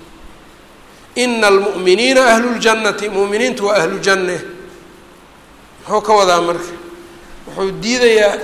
Speaker 1: ina almu'miniina ahlu ljannati mu'miniintu waa ahlu janne muxuu ka wadaa marka wuxuu diidayaa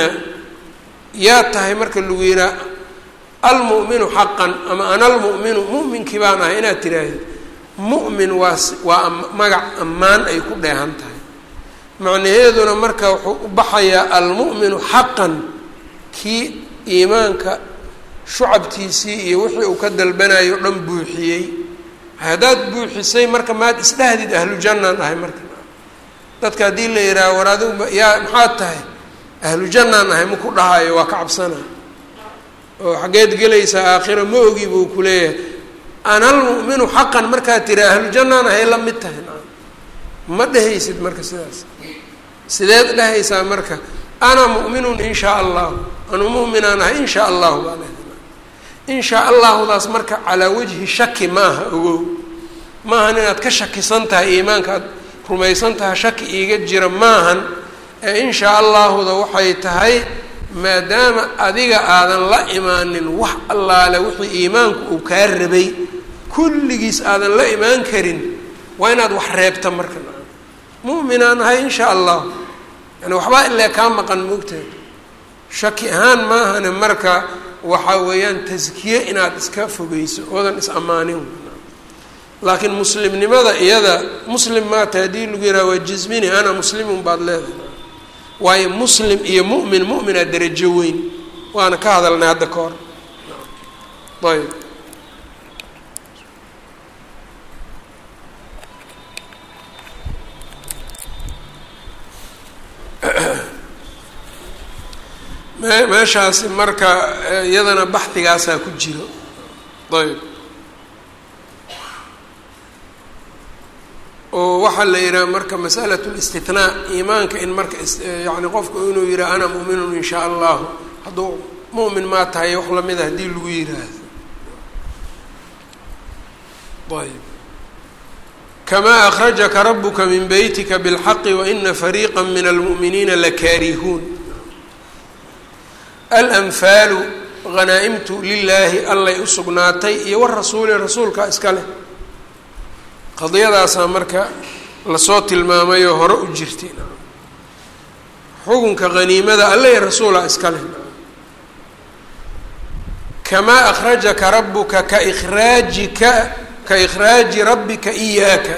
Speaker 1: yaa tahay marka lagu yihaa almu'minu xaqan ama ana almu'minu mu'minkii baan ahay inaad tiraahdo mu'min waa waa magac ammaan ay ku dheehan tahay macnaheeduna marka wuxuu u baxayaa almu'minu xaqan kii iimaanka shucabtiisii iyo wixii uu ka dalbanayo o dhan buuxiyey haddaad buuxisay marka maad isdhahdid ahlu jannaan ahay marka dadka haddii la yihaaha war adigu yaa maxaad tahay ahlu jannaan ahay maku dhahayo waa ka cabsanaa oo xaggeed gelaysaa aakhira ma ogi buu ku leeyahay analmu'minu xaqan markaad tiri ahlu jannaan ahay la mid tahay ma dhehaysid marka sidaas sideed dhehaysaa marka ana mu'minun in shaa allahu anu mu'minaan ahay in shaa allahu baa leedahay in shaa allahudaas marka calaa wajhi shaki maaha ogow maahan inaad ka shakisan tahay iimaanka aad rumaysan tahay shaki iiga jira maahan ee in shaa allahuda waxay tahay maadaama adiga aadan la imaanin wax allaale wixii iimaanku uu kaa rabay kulligiis aadan la imaan karin waa inaad wax reebta marka mu'minaan ahay in shaa allahu yani waxbaa ilaa kaa maqan moogtahay shaki ahaan maahane marka waxaa weeyaan taskiye inaad iska fogeyso oodan is ammaanin laakiin muslimnimada iyada muslim maata haddii lagu yihaaha waa jismini ana muslimun baad leedahay waayo muslim iyo mu'min mu'minaa derajo weyn waana ka hadalnay hadda ka hor ayb me meeshaasi marka iyadana baxdigaasaa ku jiro ayb oo waxaa la yidhaha marka masalat listithnaa iimaanka in marka yani qofku inuu yidhaha ana mu'minun in shaa allahu hadduu mu'min maa tahay wax lamida haddii lagu yiraahdo ayb kamaa akhrajaka rabuka min beytika bilxaqi waina fariiqa min almu'miniina lakaarihuun alanfaalu hanaa-imtu lilaahi allay u sugnaatay iyo warasuuli rasuulka iska leh qadiyadaasaa marka lasoo tilmaamayoo hore u jirtay xukunka haniimada alle iyo rasuula iska leh kamaa akhrajaka rabuka ka ikhraajika ka ikhraaji rabbika iyaaka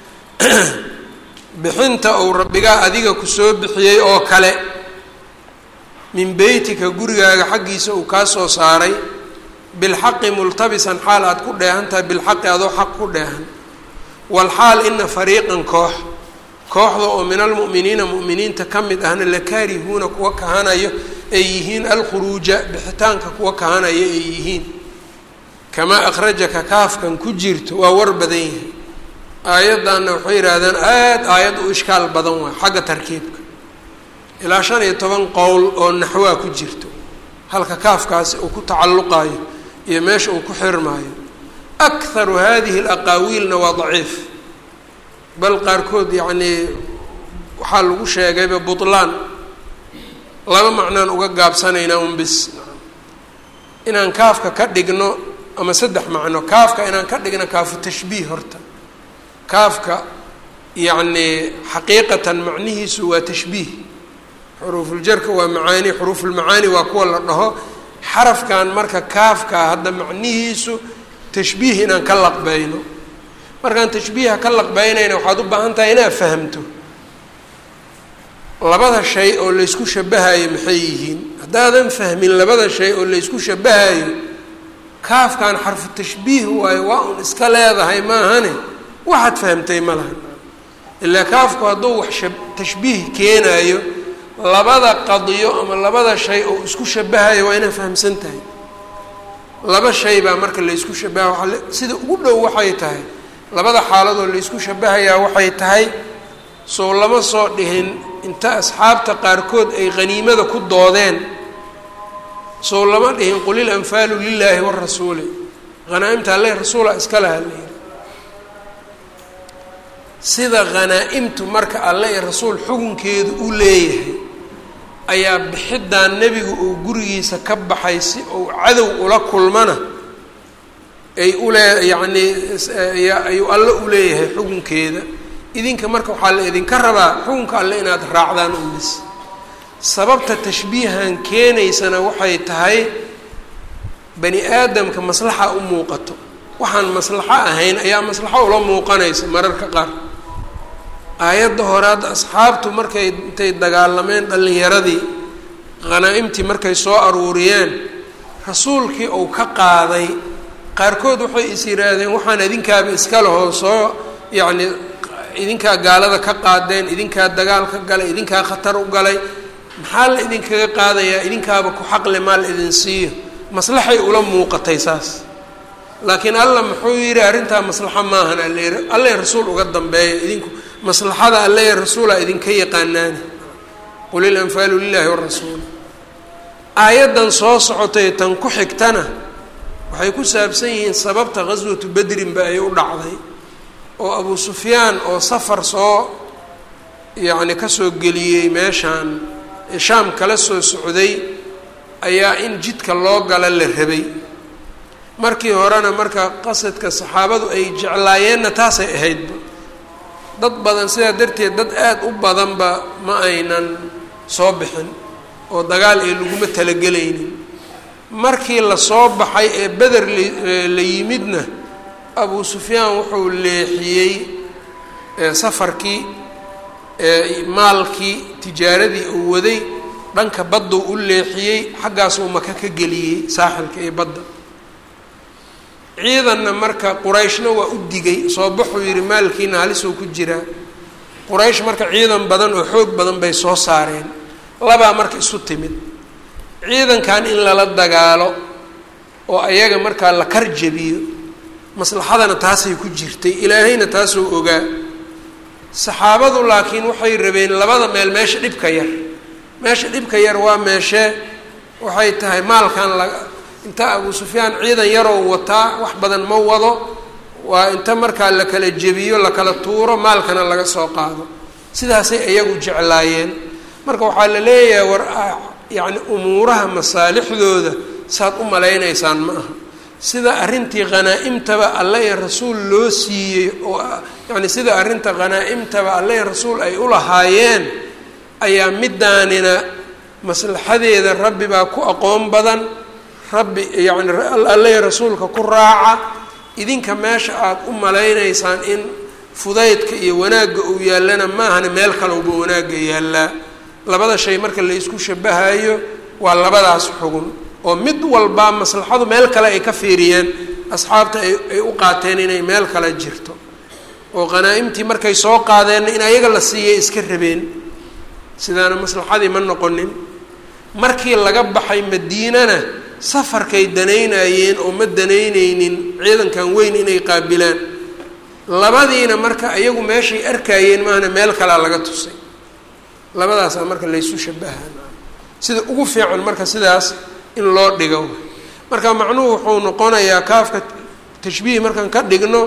Speaker 1: bixinta uu rabbigaa adiga kusoo bixiyey oo kale min beytika gurigaaga xaggiisa uu kaa soo saaray bilxaqi multabisan xaal aad ku dheehan tahay bilxaqi adoo xaq ku dheehan walxaal ina fariiqan koox kooxda oo min almu'miniina mu'miniinta ka mid ahna lakaarihuuna kuwa kahanayo ay yihiin alkhuruuja bixitaanka kuwa kahanaya ay yihiin kamaa akhrajaka kaafkan ku jirto waa war badan yahay aayaddanna waxay yidhaahdaan aada aayad u ishkaal badan waay xagga tarkiibka ilaa shan iyo toban qowl oo naxwaa ku jirto halka kaafkaasi uu ku tacalluqaayo iyo meesha uu ku xirmaayo akharu hadihi alaqaawiilna waa daciif bal qaarkood yacnii waxaa lagu sheegayba butlaan laba macnaan uga gaabsanaynaa un bis inaan kaafka ka dhigno ama saddex macno kaafka inaan ka dhigno kaafu tashbiih horta kaafka yacnii xaqiiqatan macnihiisu waa tashbiih xuruufuljarka waa macaani xuruufulmacaani waa kuwa la dhaho xarafkan marka kaafka hadda macnihiisu tashbiih inaan ka laqbayno markaan tashbiiha ka laqbaynayna waxaad u baahan tahay inaad fahamto labada shay oo laysku shabahayo maxay yihiin haddaadan fahmin labada shay oo laysku shabahayo kaafkan xarfu tashbiih waayo waa un iska leedahay maahane waxaad fahamtay ma laha ilaa kaafku hadduu wax sha tashbiih keenaayo labada qadiyo ama labada shay oo isku shabahayo waa inaad fahamsan tahay laba shay baa marka laysku shabaha waa sida ugu dhow waxay tahay labada xaaladoo laysku shabahayaa waxay tahay soo lama soo dhihin inta asxaabta qaarkood ay haniimada ku doodeen soo lama dhihin qul il anfaalu lilaahi warasuuli hanaa-imta alle rasuula iska laha layidhi sida hanaa-imtu marka alle iyo rasuul xukunkeedu u leeyahay ayaa bixiddan nebigu uu gurigiisa ka baxay si uu cadow ula kulmana ay ulee yacnii ayuu alle u leeyahay xukunkeeda idinka marka waxaa la idinka rabaa xukunka alle inaad raacdaan umis sababta tashbiihan keenaysana waxay tahay bani aadamka maslaxa u muuqato waxaan maslaxo ahayn ayaa maslaxo ula muuqanaysa mararka qaar aayadda hore hadda asxaabtu markay intay dagaalameen dhallinyaradii hanaa-imtii markay soo aruuriyeen rasuulkii uu ka qaaday qaarkood waxay is yidhaahdeen waxaan idinkaaba iska lahoo soo yacni idinkaa gaalada ka qaadeen idinkaa dagaal ka galay idinkaa khatar u galay maxaa la idinkaga qaadayaa idinkaaba ku xaqle maa la idin siiyo maslaxay ula muuqatay saas laakiin alla muxuu yidhi arrintaa maslaxo maahan alle alle rasuul uga dambeeya idinku maslaxada alle rasuula idinka yaqaanaani qul ilanfaalu lilahi warasuul aayaddan soo socotay tan ku xigtana waxay ku saabsan yihiin sababta ghaswatu bedrinba ay u dhacday oo abu sufyaan oo safar soo yacni kasoo geliyey meeshaan shaam kala soo socday ayaa in jidka loo gala la rabay markii horena marka qasadka saxaabadu ay jeclaayeenna taasay ahaydba dad badan sidaa darteed dad aada u badanba ma aynan soo bixin oo dagaal ee laguma talagelaynin markii lasoo baxay ee beder la yimidna abu sufyaan wuxuu leexiyey safarkii maalkii tijaaradii uu waday dhanka badduu u leexiyey xaggaasuu maka ka geliyey saaxilka iyo badda ciidanna marka qurayshna waa u digay soo baxuu yihi maalkiina halisuu ku jiraa quraysh marka ciidan badan oo xoog badan bay soo saareen labaa marka isu timid ciidankan in lala dagaalo oo ayaga markaa la kar jabiyo maslaxadana taasay ku jirtay ilaahayna taasuu ogaa saxaabadu laakiin waxay rabeen labada meel meesha dhibka yar meesha dhibka yar waa meeshee waxay tahay maalkan la inta abu sufyaan ciidan yaroo wataa wax badan ma wado waa inta markaa la kala jebiyo la kala tuuro maalkana laga soo qaado sidaasay iyagu jeclaayeen marka waxaa la leeyahay war yacni umuuraha masaalixdooda saad u malaynaysaan ma aha sida arrintii khanaa-imtaba alle ee rasuul loo siiyey oo yacni sida arrinta khanaa-imtaba alle ee rasuul ay u lahaayeen ayaa midaanina maslaxadeeda rabbi baa ku aqoon badan rabbi yacni alle ee rasuulka ku raaca idinka meesha aada u malaynaysaan in fudaydka iyo wanaagga uu yaallana maahana meel kalowba wanaagga yaallaa labada shay marka la isku shabahayo waa labadaas xugun oo mid walbaa maslaxadu meel kale ay ka fiiriyeen asxaabta ay ay u qaateen inay meel kale jirto oo qhanaa-imtii markay soo qaadeenna in ayaga la siiyay iska rabeen sidaana maslaxadii ma noqonin markii laga baxay madiinana safarkay danaynayeen oo ma danaynaynin ciidankan weyn inay qaabilaan labadiina marka iyagu meeshay arkayeen maahna meel kalea laga tusay labadaasaa marka laysu shabahaan sida ugu fiican marka sidaas in loo dhigo marka macnuhu wuxuu noqonayaa kaafka tashbiih markaan ka dhigno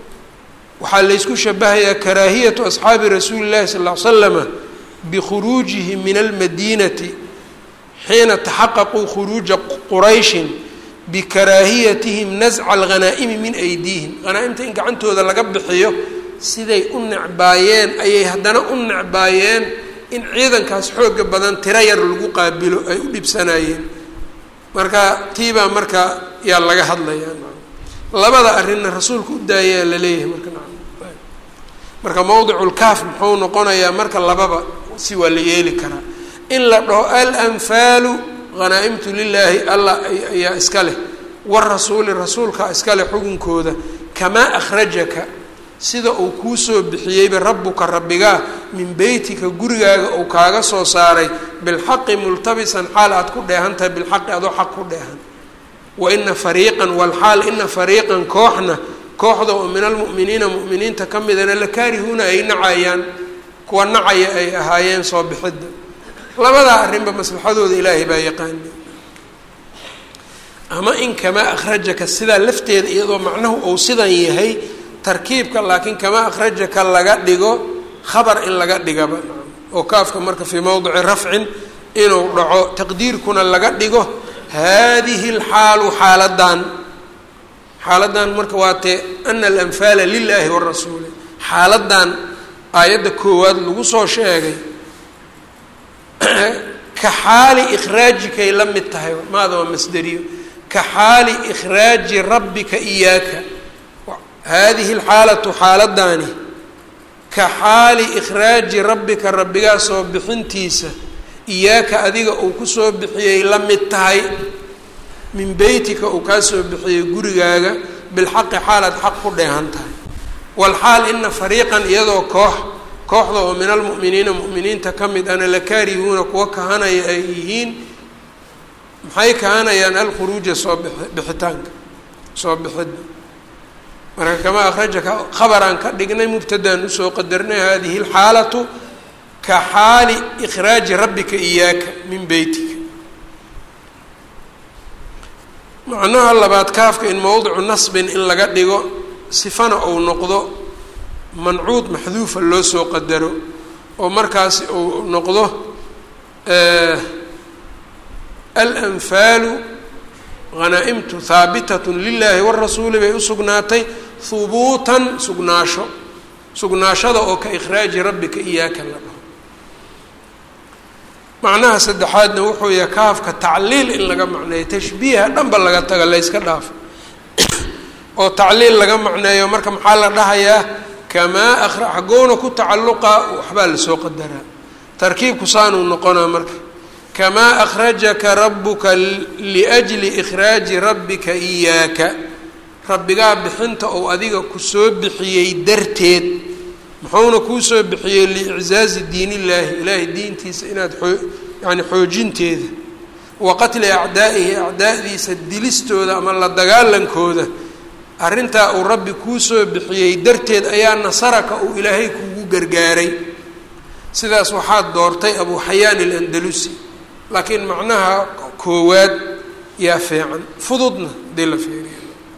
Speaker 1: waxaa laysku shabahayaa karaahiyatu asxaabi rasuuli llahi sal ll ly slama bikhuruujihi min almadiinati xiina taxaqaquu khuruuja qurayshin bikaraahiyatihim nasca alghanaa'imi min aydiihim hanaa-imta in gacantooda laga bixiyo siday u necbaayeen ayay haddana u necbaayeen in ciidankaas xooga badan tiro yar lagu qaabilo ay u dhibsanayeen marka tiibaa marka yaa laga hadlayaa labada arrinna rasuulka u daayaa la leeyahay marka marka mowdiculkaaf muxuu noqonayaa marka lababa si waa la yeeli karaa in la dhaho alanfaalu hanaa-imtu lilaahi allah ayaa iska leh warasuuli rasuulka iska leh xukunkooda kamaa akhrajaka sida uu kuu soo bixiyeyba rabbuka rabbigaa min beytika gurigaaga uu kaaga soo saaray bilxaqi multabisan xaal aad ku dheehan tahay bilxaqi adoo xaq ku dheehan wa ina fariiqan walxaal ina fariiqan kooxna kooxda oo min almu'miniina mu'miniinta ka midana la kaarihuuna ay nacayaan kuwa nacaya ay ahaayeen soo bixidda labadaa arrinba maslaxadooda ilaahay baa yaqaani ama in kamaa akhrajaka sidaa lafteeda iyadoo macnahu uu sidan yahay tarkiibka laakiin kamaa akhrajaka laga dhigo khabar in laga dhigaba oo kaafka marka fii mowdici rafcin inuu dhaco taqdiirkuna laga dhigo haadihi alxaalu xaaladan xaaladan marka waa tee ana alanfaala lilaahi warasuuli xaaladan aayadda koowaad lagu soo sheegay ka xaali ikhraajikay la mid tahay maada waa masderiyo ka xaali ikhraaji rabbika iyaaka haadihi alxaalatu xaaladani ka xaali ikhraaji rabbika rabbigaa soo bixintiisa iyaaka adiga uu kusoo bixiyey la mid tahay min beytika uu kaa soo bixiyey gurigaaga bilxaqi xaalaad xaq ku dheehan tahay walxaal ina fariiqan iyadoo koox kooxda oo min almu'miniina mu'miniinta ka mid ana la kaarihuuna kuwa kahanaya ay yihiin maxay kahanayaan alkhuruuja soo bixitaanka soo bixidda marka kamaa akhrajaka khabaraan ka dhignay mubtadaan usoo qadarnay hadihi alxaalatu ka xaali ikhraaji rabbika iyaaka min beytika macnaha labaad kaafka in mowdicu nasbin in laga dhigo sifana uu noqdo mancuud maxduufa loo soo qadaro oo markaasi uu noqdo alanfaalu hanaa-imtu haabitatun lilaahi warasuuli bay u sugnaatay hubuutan sugnaasho sugnaashada oo ka ikhraaji rabbika iyaaka la dhaho macnaha saddexaadna wuxuu yahay kaafka tacliil in laga macneeyo tashbiiha dhanba laga taga layska dhaafo oo tacliil laga macneeyo marka maxaa la dhahayaa kamaa akra xagoona ku tacalluqa waxbaa lasoo qadaraa tarkiibku saanuu noqonaa marka kamaa akhrajaka rabuka liajli ikhraaji rabbika iyaaka rabbigaa bixinta ou adiga kusoo bixiyey darteed muxuuna kuu soo bixiyey liiczaazi diin illaahi ilaahay diintiisa inaad oo yani xoojinteeda wa qatli acdaa'ihi acdaa'diisa dilistooda ama la dagaalankooda arrintaa uu rabbi kuu soo bixiyey darteed ayaa nasaraka uu ilaahay kugu gargaaray sidaas waxaad doortay abu xayaan ilandalusi laakiin macnaha koowaad yaa fiican fududna hadii la fiiriyo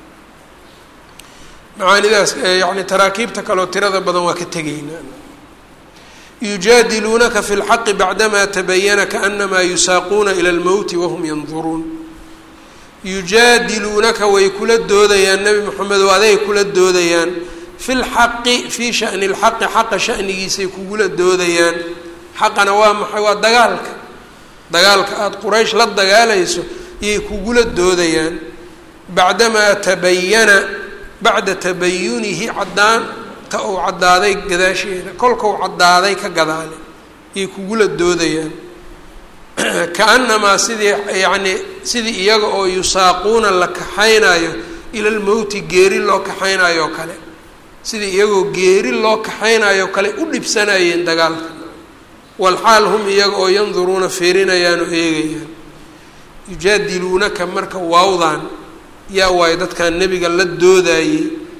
Speaker 1: macaanidaas yani taraakiibta kaleo tirada badan waa ka tegaynaa yujaadiluunaka fi lxaqi bacdamaa tabayana kaanamaa yusaaquuna ila lmowti wahum yanduruun yujaadiluunaka way kula doodayaan nebi moxamedow aday kula doodayaan fi lxaqi fii shani lxaqi xaqa shanigiisay kugula doodayaan xaqana waa maxay waa dagaalka dagaalka aada quraysh la dagaalayso iyay kugula doodayaan bacdamaa tabayana bacda tabayunihi caddaanta uu caddaaday gadaasheeda kolkau caddaaday ka gadaale iyay kugula doodayaan kaanamaa sidii yacnii sidii iyaga oo yusaaquuna la kaxaynayo ila lmowti geeri loo kaxaynayo o kale sidii iyagoo geeri loo kaxaynayo kale u dhibsanayeen dagaalka walxaal hum iyaga oo yanduruuna fiirinayaan oo eegayaan yujaadiluunaka marka waawdan yaa waayo dadkan nebiga la doodayey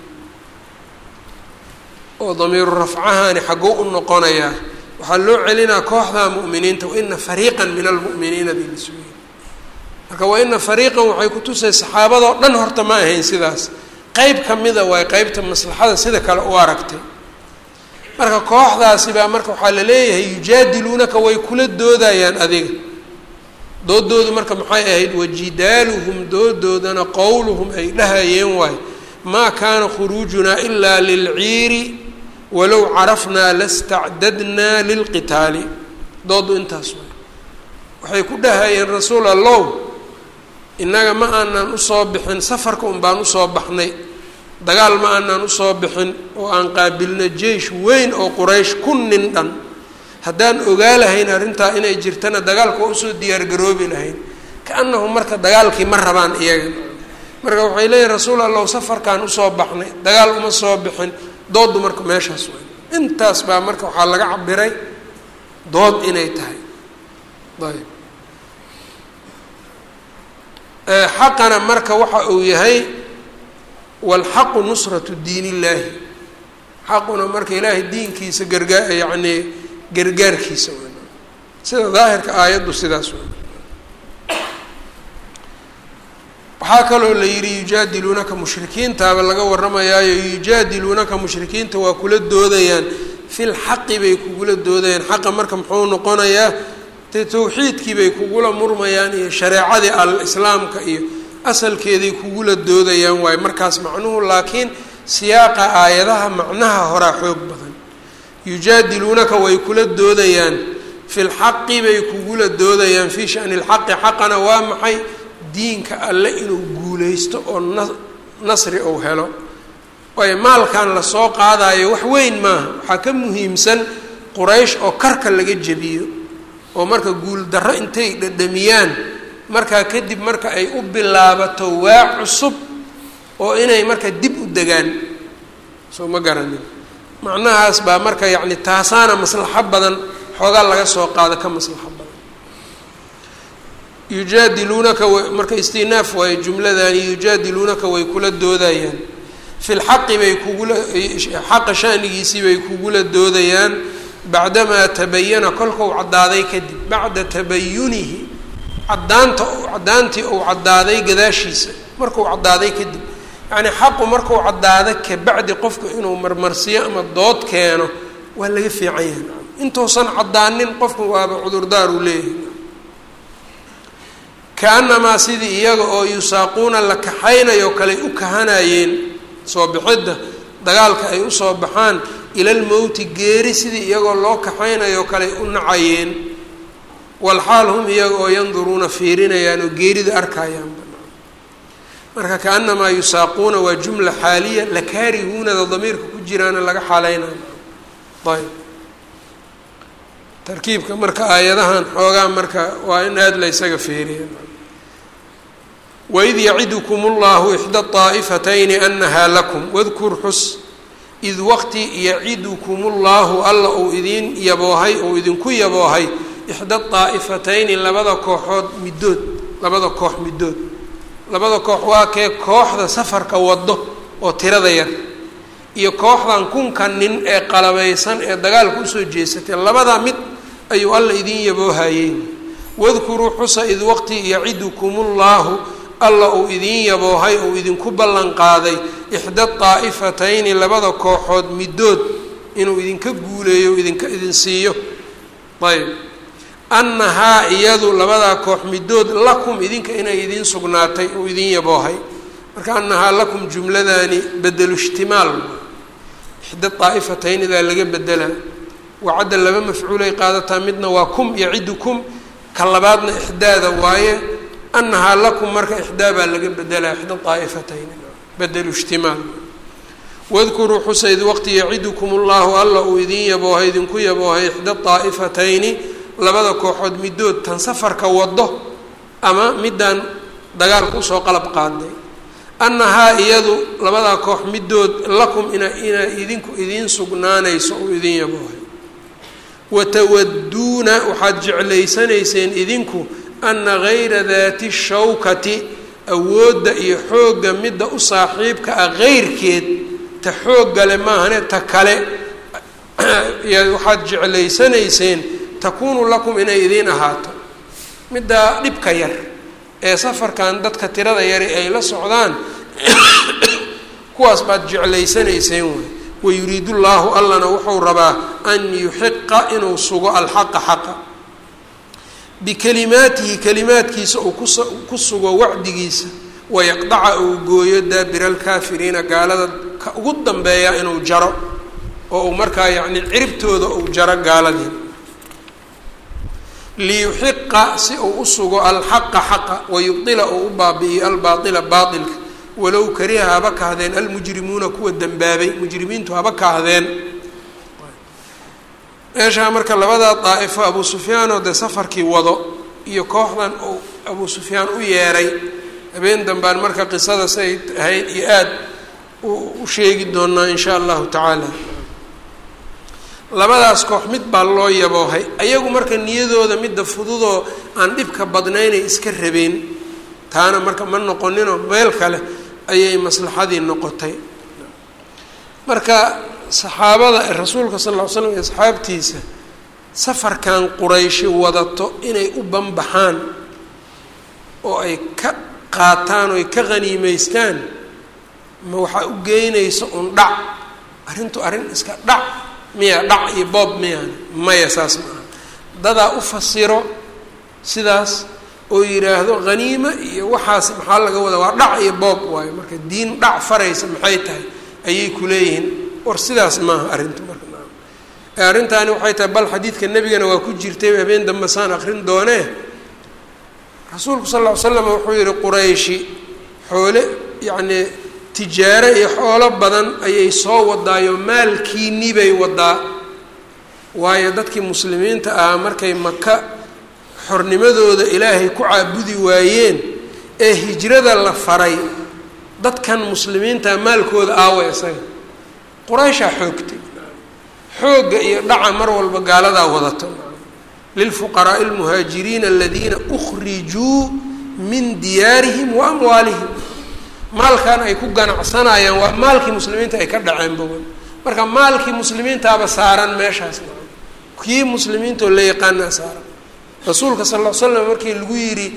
Speaker 1: oo damiiru rafcahani xagguu u noqonayaa waxaa loo celinaa kooxda mu'miniinta waina fariiqan min almu'miniina bilisuyi marka waina fariiqan waxay kutusay saxaabadoo dhan horta ma ahayn sidaas qeyb ka mida waay qeybta maslaxada sida kale u aragtay marka kooxdaasi baa marka waxaa la leeyahay yujaadiluunaka way kula doodayaan adiga doodoodu marka maxay ahayd wajidaaluhum doodoodana qowluhum ay dhahayeen waay maa kaana khuruujunaa ilaa lilciiri walow carafnaa lastacdadnaa lilqitaali doodu intaas waay waxay ku dhahayeen rasuul allow innaga ma aanan usoo bixin safarka un baan usoo baxnay dagaal ma aanan usoo bixin oo aan qaabilno jeish weyn oo quraysh kun nin dhan haddaan ogaa lahayn arrintaa inay jirtana dagaalka waa usoo diyaargaroobi lahayn ka-annahu marka dagaalkii ma rabaan iyaga marka waxay leeyihin rasuul allow safarkaan usoo baxnay dagaal uma soo bixin dooddu marka meeshaas way intaas baa marka waxaa laga cabiray dood inay tahay ayb xaqana marka waxa uu yahay walxaqu nusratu diin illaahi xaquna marka ilaahay diinkiisa gargaa yacnii gargaarkiisa w sida daahirka aayaddu sidaas w waxaa kaloo la yidhi yujaadiluunaka mushrikiintaaba laga warramayaayo yujaadiluunaka mushrikiinta waa kula doodayaan fil xaqi bay kugula doodayaan xaqa marka muxuu noqonayaa dee tawxiidkii bay kugula murmayaan iyo shareecadii al-islaamka iyo asalkeeday kugula doodayaan waayo markaas macnuhu laakiin siyaaqa aayadaha macnaha horaa xoog badan yujaadiluunaka way kula doodayaan fi lxaqi bay kugula doodayaan fii shani lxaqi xaqana waa maxay diinka alle inuu guuleysto oo na nasri uu helo waayo maalkan lasoo qaadayo wax weyn maaha waxaa ka muhiimsan quraysh oo karka laga jebiyo oo marka guul darro intay dhadhamiyaan markaa kadib marka ay u bilaabato waa cusub oo inay marka dib u degaan soo ma garanin macnahaas baa marka yacni taasaana maslaxo badan xoogaa laga soo qaado ka maslaxo badan yujaadiluunaka w marka istinaaf waayo jumladani yujaadiluunaka way kula doodayaan fi lxaqi bay kugula xaqa shanigiisii bay kugula doodayaan bacdamaa tabayana kolkau caddaaday kadib bacda tabayunihi caddaanta caddaantii uu caddaaday gadaashiisa markuu caddaaday kadib yacnii xaqu markuu caddaado kabacdi qofka inuu marmarsiyo ama dood keeno waa laga fiican yahay intuusan caddaanin qofku waaba cudurdaar uu leeyahay kaanamaa sidii iyaga oo yusaaquuna la kaxaynayo kaley u kahanayeen soo bixidda dagaalka ay usoo baxaan ilalmowti geeri sidii iyagoo loo kaxaynayo kaley u nacayeen walxaal hum iyaga oo yanduruuna fiirinayaan oo geerida arkayaan marka kaanamaa yusaaquuna waa jumla xaaliya lakaarihuunada damiirka ku jiraana laga xaaleynayo ayb tarkiibka marka aayadahan xoogaa marka waa in aada la ysaga feeriya waid yacidukum اllahu ixda طaa'ifatayni anahaa lakum wadkur xus id waqti yacidukum اllahu alla uu idiin yaboohay ou idinku yaboohay ixda طaa'ifatayni labada kooxood middood labada koox middood labada koox waa kee kooxda safarka wado oo tirada yar iyo kooxdan kunka nin ee qalabaysan ee dagaalka usoo jeesatay labadaa mid ayuu alla idin yaboohayey wadkuruu xusa id waqti yacidukum اllahu alla uu idiin yaboohay uu idinku ballan qaaday ixda طaa'ifatayni labada kooxood middood inuu idinka guuleeyo idinka idin siiyo ayb annahaa iyadu labadaa koox middood lakum idinka inay idiin sugnaatay uu idin yaboohay marka annahaa lakum jumladani bedelu ishtimaal ixda طaa'ifataynidaa laga bedelaa wacadda laba mafcuulay qaadataa midna waa kum yacidukum ka labaadna ixdaada waaye annahaa lakum marka ixdaa baa laga bedelaa ixda طaa'ifatayni bedelu ishtimaal wadkuruu xusa id waqti yacidukum اllahu alla uu idin yaboohay idinku yaboohay ixda طaa'ifatayni labada kooxood middood tan safarka wado ama midaan dagaalka usoo qalab qaaday annahaa iyadu labadaa koox middood lakum ina ina idinku idiin sugnaanayso uu idin yaboohay watawaduuna waxaad jeclaysanayseen idinku ana gayra daati shawkati awoodda iyo xoogga midda u saaxiibka ah heyrkeed ta xooggale maahane ta kale waxaad jeclaysanayseen takuunu lakum inay idiin ahaato middaa dhibka yar ee safarkan dadka tirada yari ay la socdaan kuwaas baad jeclaysanayseen wey wayuriidu llaahu allana wuxuu rabaa an yuxiqa inuu sugo alxaqa xaqa bikalimaatihi kalimaadkiisa uu kus ku sugo wacdigiisa wayaqdaca uu gooyo daabira alkaafiriina gaalada ka ugu dambeeya inuu jaro oo uu markaa yacni ciribtooda uu jaro gaaladii liyuxiqa si uu u sugo alxaqa xaqa wayubdila uu u baabi'iyo albaaila baailka walow kariha haba kahdeen almujrimuuna kuwa dembaabay mujrimiintu haba kahdeen meeshaa marka labadaa daa'ifo abuu sufyaanoo dee safarkii wado iyo kooxdan uu abuu sufyaan u yeeray habeen dambaan marka qisada say ahayd iyo aada u sheegi doonaa in shaa allahu tacaala labadaas koox mid baa loo yaboohay ayagu marka niyadooda midda fududoo aan dhibka badnaynay iska rabeen taana marka ma noqoninoo meel kale ayay maslaxadii noqotay marka saxaabada ee rasuulka sal ll ly slam iyo asxaabtiisa safarkan qurayshi wadato inay u banbaxaan oo ay ka qaataan oo ay ka qhaniimeystaan ma waxaa u geynaysa un dhac arrintu arrin iska dhac miya dhac iyo boob miyaan maya saas maaha dadaa u fasiro sidaas oo yidhaahdo haniimo iyo waxaas maxaa laga wadaa waa dhac iyo boob waayo marka diin dhac faraysa maxay tahay ayay ku leeyihiin war sidaas maaha arrintu marka ee arrintaani waxay tahay bal xadiidka nebigana waa ku jirtay habeen dambe saan akrin doonee rasuulku sal ll ly slam wuxuu yihi qurayshi xoole yacnii tijaaro iyo xoolo badan ayay soo wadaayo maalkiinii bay wadaa waayo dadkii muslimiinta ahaa markay maka xornimadooda ilaahay ku caabudi waayeen ee hijrada la faray dadkan muslimiinta maalkooda aawa isaga qurayshaa xoogtay xoogga iyo dhaca mar walba gaaladaa wadato lilfuqaraa'i almuhaajiriina aladiina ukhrijuu min diyaarihim wa amwaalihim maalkan ay ku ganacsanayaan waa maalkii muslimiinta ay ka dhaceen bogan marka maalkii muslimiintaaba saaran meeshaas kii muslimiintoo la yaqaanaa saaran rasuulka sal ll l slam markii lagu yidhi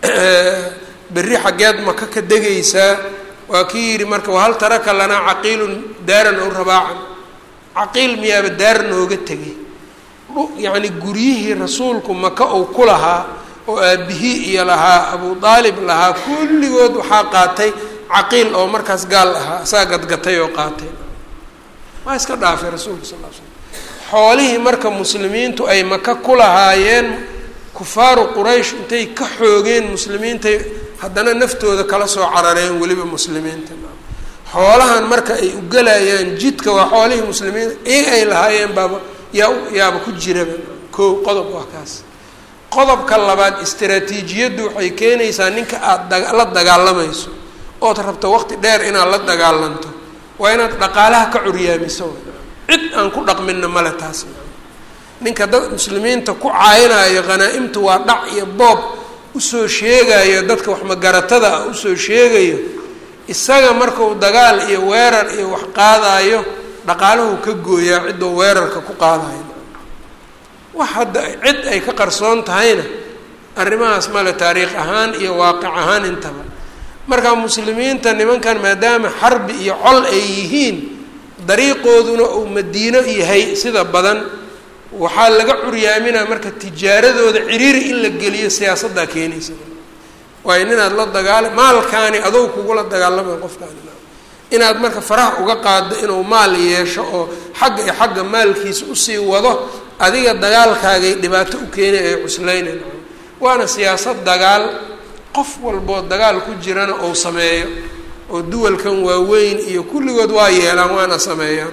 Speaker 1: berri xaggeed maka ka degaysaa waa kii yidhi marka wahal taraka lanaa caqiilun daaran ow rabaacan caqiil miyaaba daar nooga tegay yacni guryihii rasuulku maka uu ku lahaa oo aabihii iyo lahaa abu aalib lahaa kulligood waxaa qaatay caqiil oo markaas gaal ahaa saa gadgatay oo qaatay waa iska dhaafay rasuulka sal l slam xoolihii marka muslimiintu ay maka ku lahaayeen kufaaru quraysh intay ka xoogeen muslimiintay haddana naftooda kala soo carareen weliba muslimiinta xoolahan marka ay u gelayaan jidka waa xoolihii muslimiinta iyaga ay lahaayeen baaba yaa yaaba ku jiraba ko qodob waa kaas qodobka labaad istaraatiijiyaddu waxay keenaysaa ninka aada la dagaalamayso ood rabto waqti dheer inaad la dagaalanto waa inaad dhaqaalaha ka curyaamiso cid aan ku dhaqminna male taas ninka dad muslimiinta ku caayinayo hanaa-imtu waa dhac iyo boob usoo sheegayo dadka waxmagaratada ah usoo sheegayo isaga markuu dagaal iyo weerar iyo wax qaadayo dhaqaalahu ka gooyaa ciddoo weerarka ku qaadayo wax hadda cid ay ka qarsoon tahayna arrimahaas male taariikh ahaan iyo waaqic ahaan intaba marka muslimiinta nimankan maadaama xarbi iyo col ay yihiin dariiqooduna uu madiino yahay sida badan waxaa laga curyaaminaa marka tijaaradooda ciriiri in la geliyo siyaasaddaa keenaysa waayo ninaad la dagaala maalkaani adow kugula dagaalamay qofkaani inaad marka faraha uga qaaddo inuu maal yeesho oo xagga iyo xagga maalkiisa usii wado adiga dagaalkaagay dhibaato u keenay ay cusleynayn waana siyaasad dagaal qof walboo dagaal ku jirana ou sameeyo oo duwalkan waaweyn iyo kulligood waa yeelaan waana sameeyaan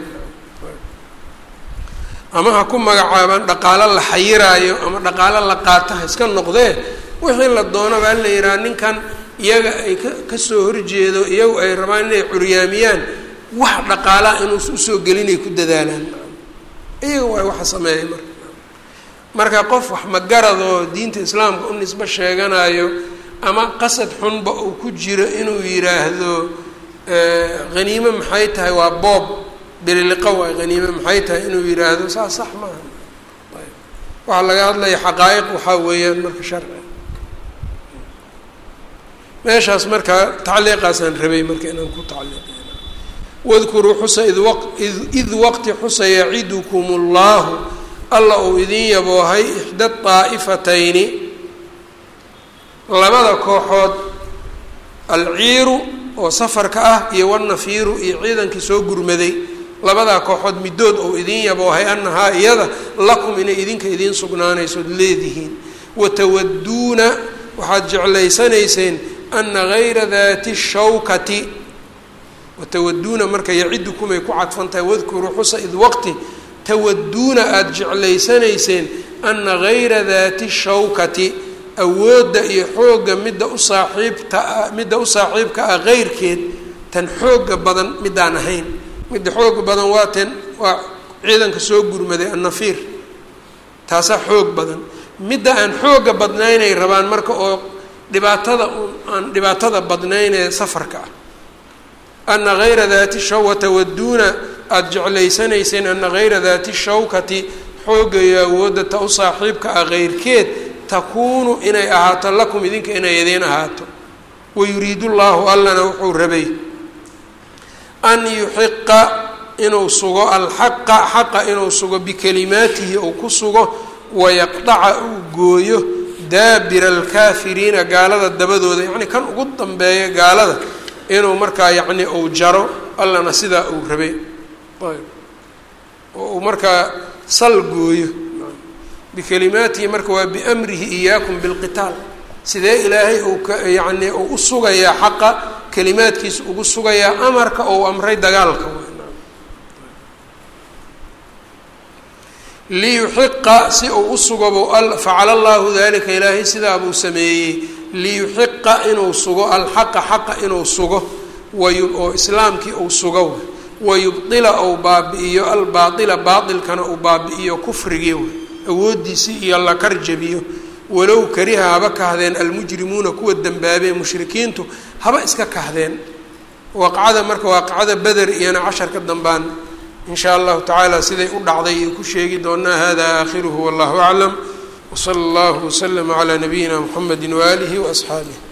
Speaker 1: ama ha ku magacaabaan dhaqaalo la xayiraayo ama dhaqaalo la qaato ha iska noqdee wixii la doonaba in la yidhaha ninkan iyaga ay ka kasoo horjeedo iyagu ay rabaan inay curyaamiyaan wax dhaqaalaha inuus usoo gelinay ku dadaalaan iyaga waay waxa sameeyay marka marka qof wax magaradoo diinta islaamka u nisbo sheeganayo ama qasad xunba uu ku jiro inuu yidhaahdo haniime maxay tahay waa boob bililiqa waay haniime maxay tahay inuu yidhaahdo saas sax maaha ayb waxaa laga hadlaya xaqaa'iq waxaa weeyaan marka sharci meeshaas markaa tacliiqaasaan rabay marka inaan ku tacliiqina wadkuruu xusa id waq id waqti xusa yacidukum اllahu alla uu idin yaboohay ixda طaa'ifatayni labada kooxood alciiru oo safarka ah iyo wanafiiru iyo ciidankii soo gurmaday labadaa kooxood midood ou idin yaboohay annahaa iyada lakum inay idinka idiin sugnaanaysood leedihiin watawaduuna waxaad jeclaysanayseen ana gayra dati shawkati watawaduuna marka yacidukumay ku cadfan tahay wadkuruu xusa id waqti tawaduuna aada jeclaysanayseen ana gayra dati shawkati awoodda iyo xoogga midda u saaxiibta midda u saaxiibka ah keyrkeed tan xooga badan midaan ahayn midda xooga badan waa ten waa ciidanka soo gurmaday annafiir taasaa xoog badan midda aan xooga badnaynay rabaan marka oo dhibaatada aan dhibaatada badnaynee safarka ah ana gayra dati shaw watawaduuna aada jeclaysanayseen ana gayra dati shawkati xoogga iyo awoodda ta u saaxiibka ah keyrkeed takuunu inay ahaato lakum idinka inay idiin ahaato wayuriidu llahu allana wuxuu rabay an yuxiqa inuu sugo alxaqa xaqa inuu sugo bikalimaatihi uu ku sugo wayaqdaca uu gooyo daabira alkaafiriina gaalada dabadooda yacni kan ugu dambeeya gaalada inuu markaa yacni uu jaro allana sidaa uu rabay ayb oo uu markaa sal gooyo bikalimaatihi marka waa biamrihi iyaakum bilqitaal sidee ilaahay uu ka yacni uu u sugayaa xaqa kalimaadkiisa ugu sugayaa amarka ou amray dagaalka liyuxiqa si uu u sugo buu facala allahu dalika ilaahay sidaa buu sameeyey liyuxiqa inuu sugo alxaqa xaqa inuu sugo oo islaamkii uu sugo wayubdila ou baabi'iyo albaaila baailkana uu baabi'iyo kufrigii awoodiisii iyo la karjabiyo walow kariha haba kahdeen almujrimuuna kuwa dembaabee mushrikiintu haba iska kahdeen waaqacada marka waaqacada beder iyona casharka dambaan in shaa allahu tacaala siday u dhacday iyo ku sheegi doonaa hada aakhiruhu wallahu aclam wsala allahu waslama calaa nabiyina mxamedi waaalihi waasxaabih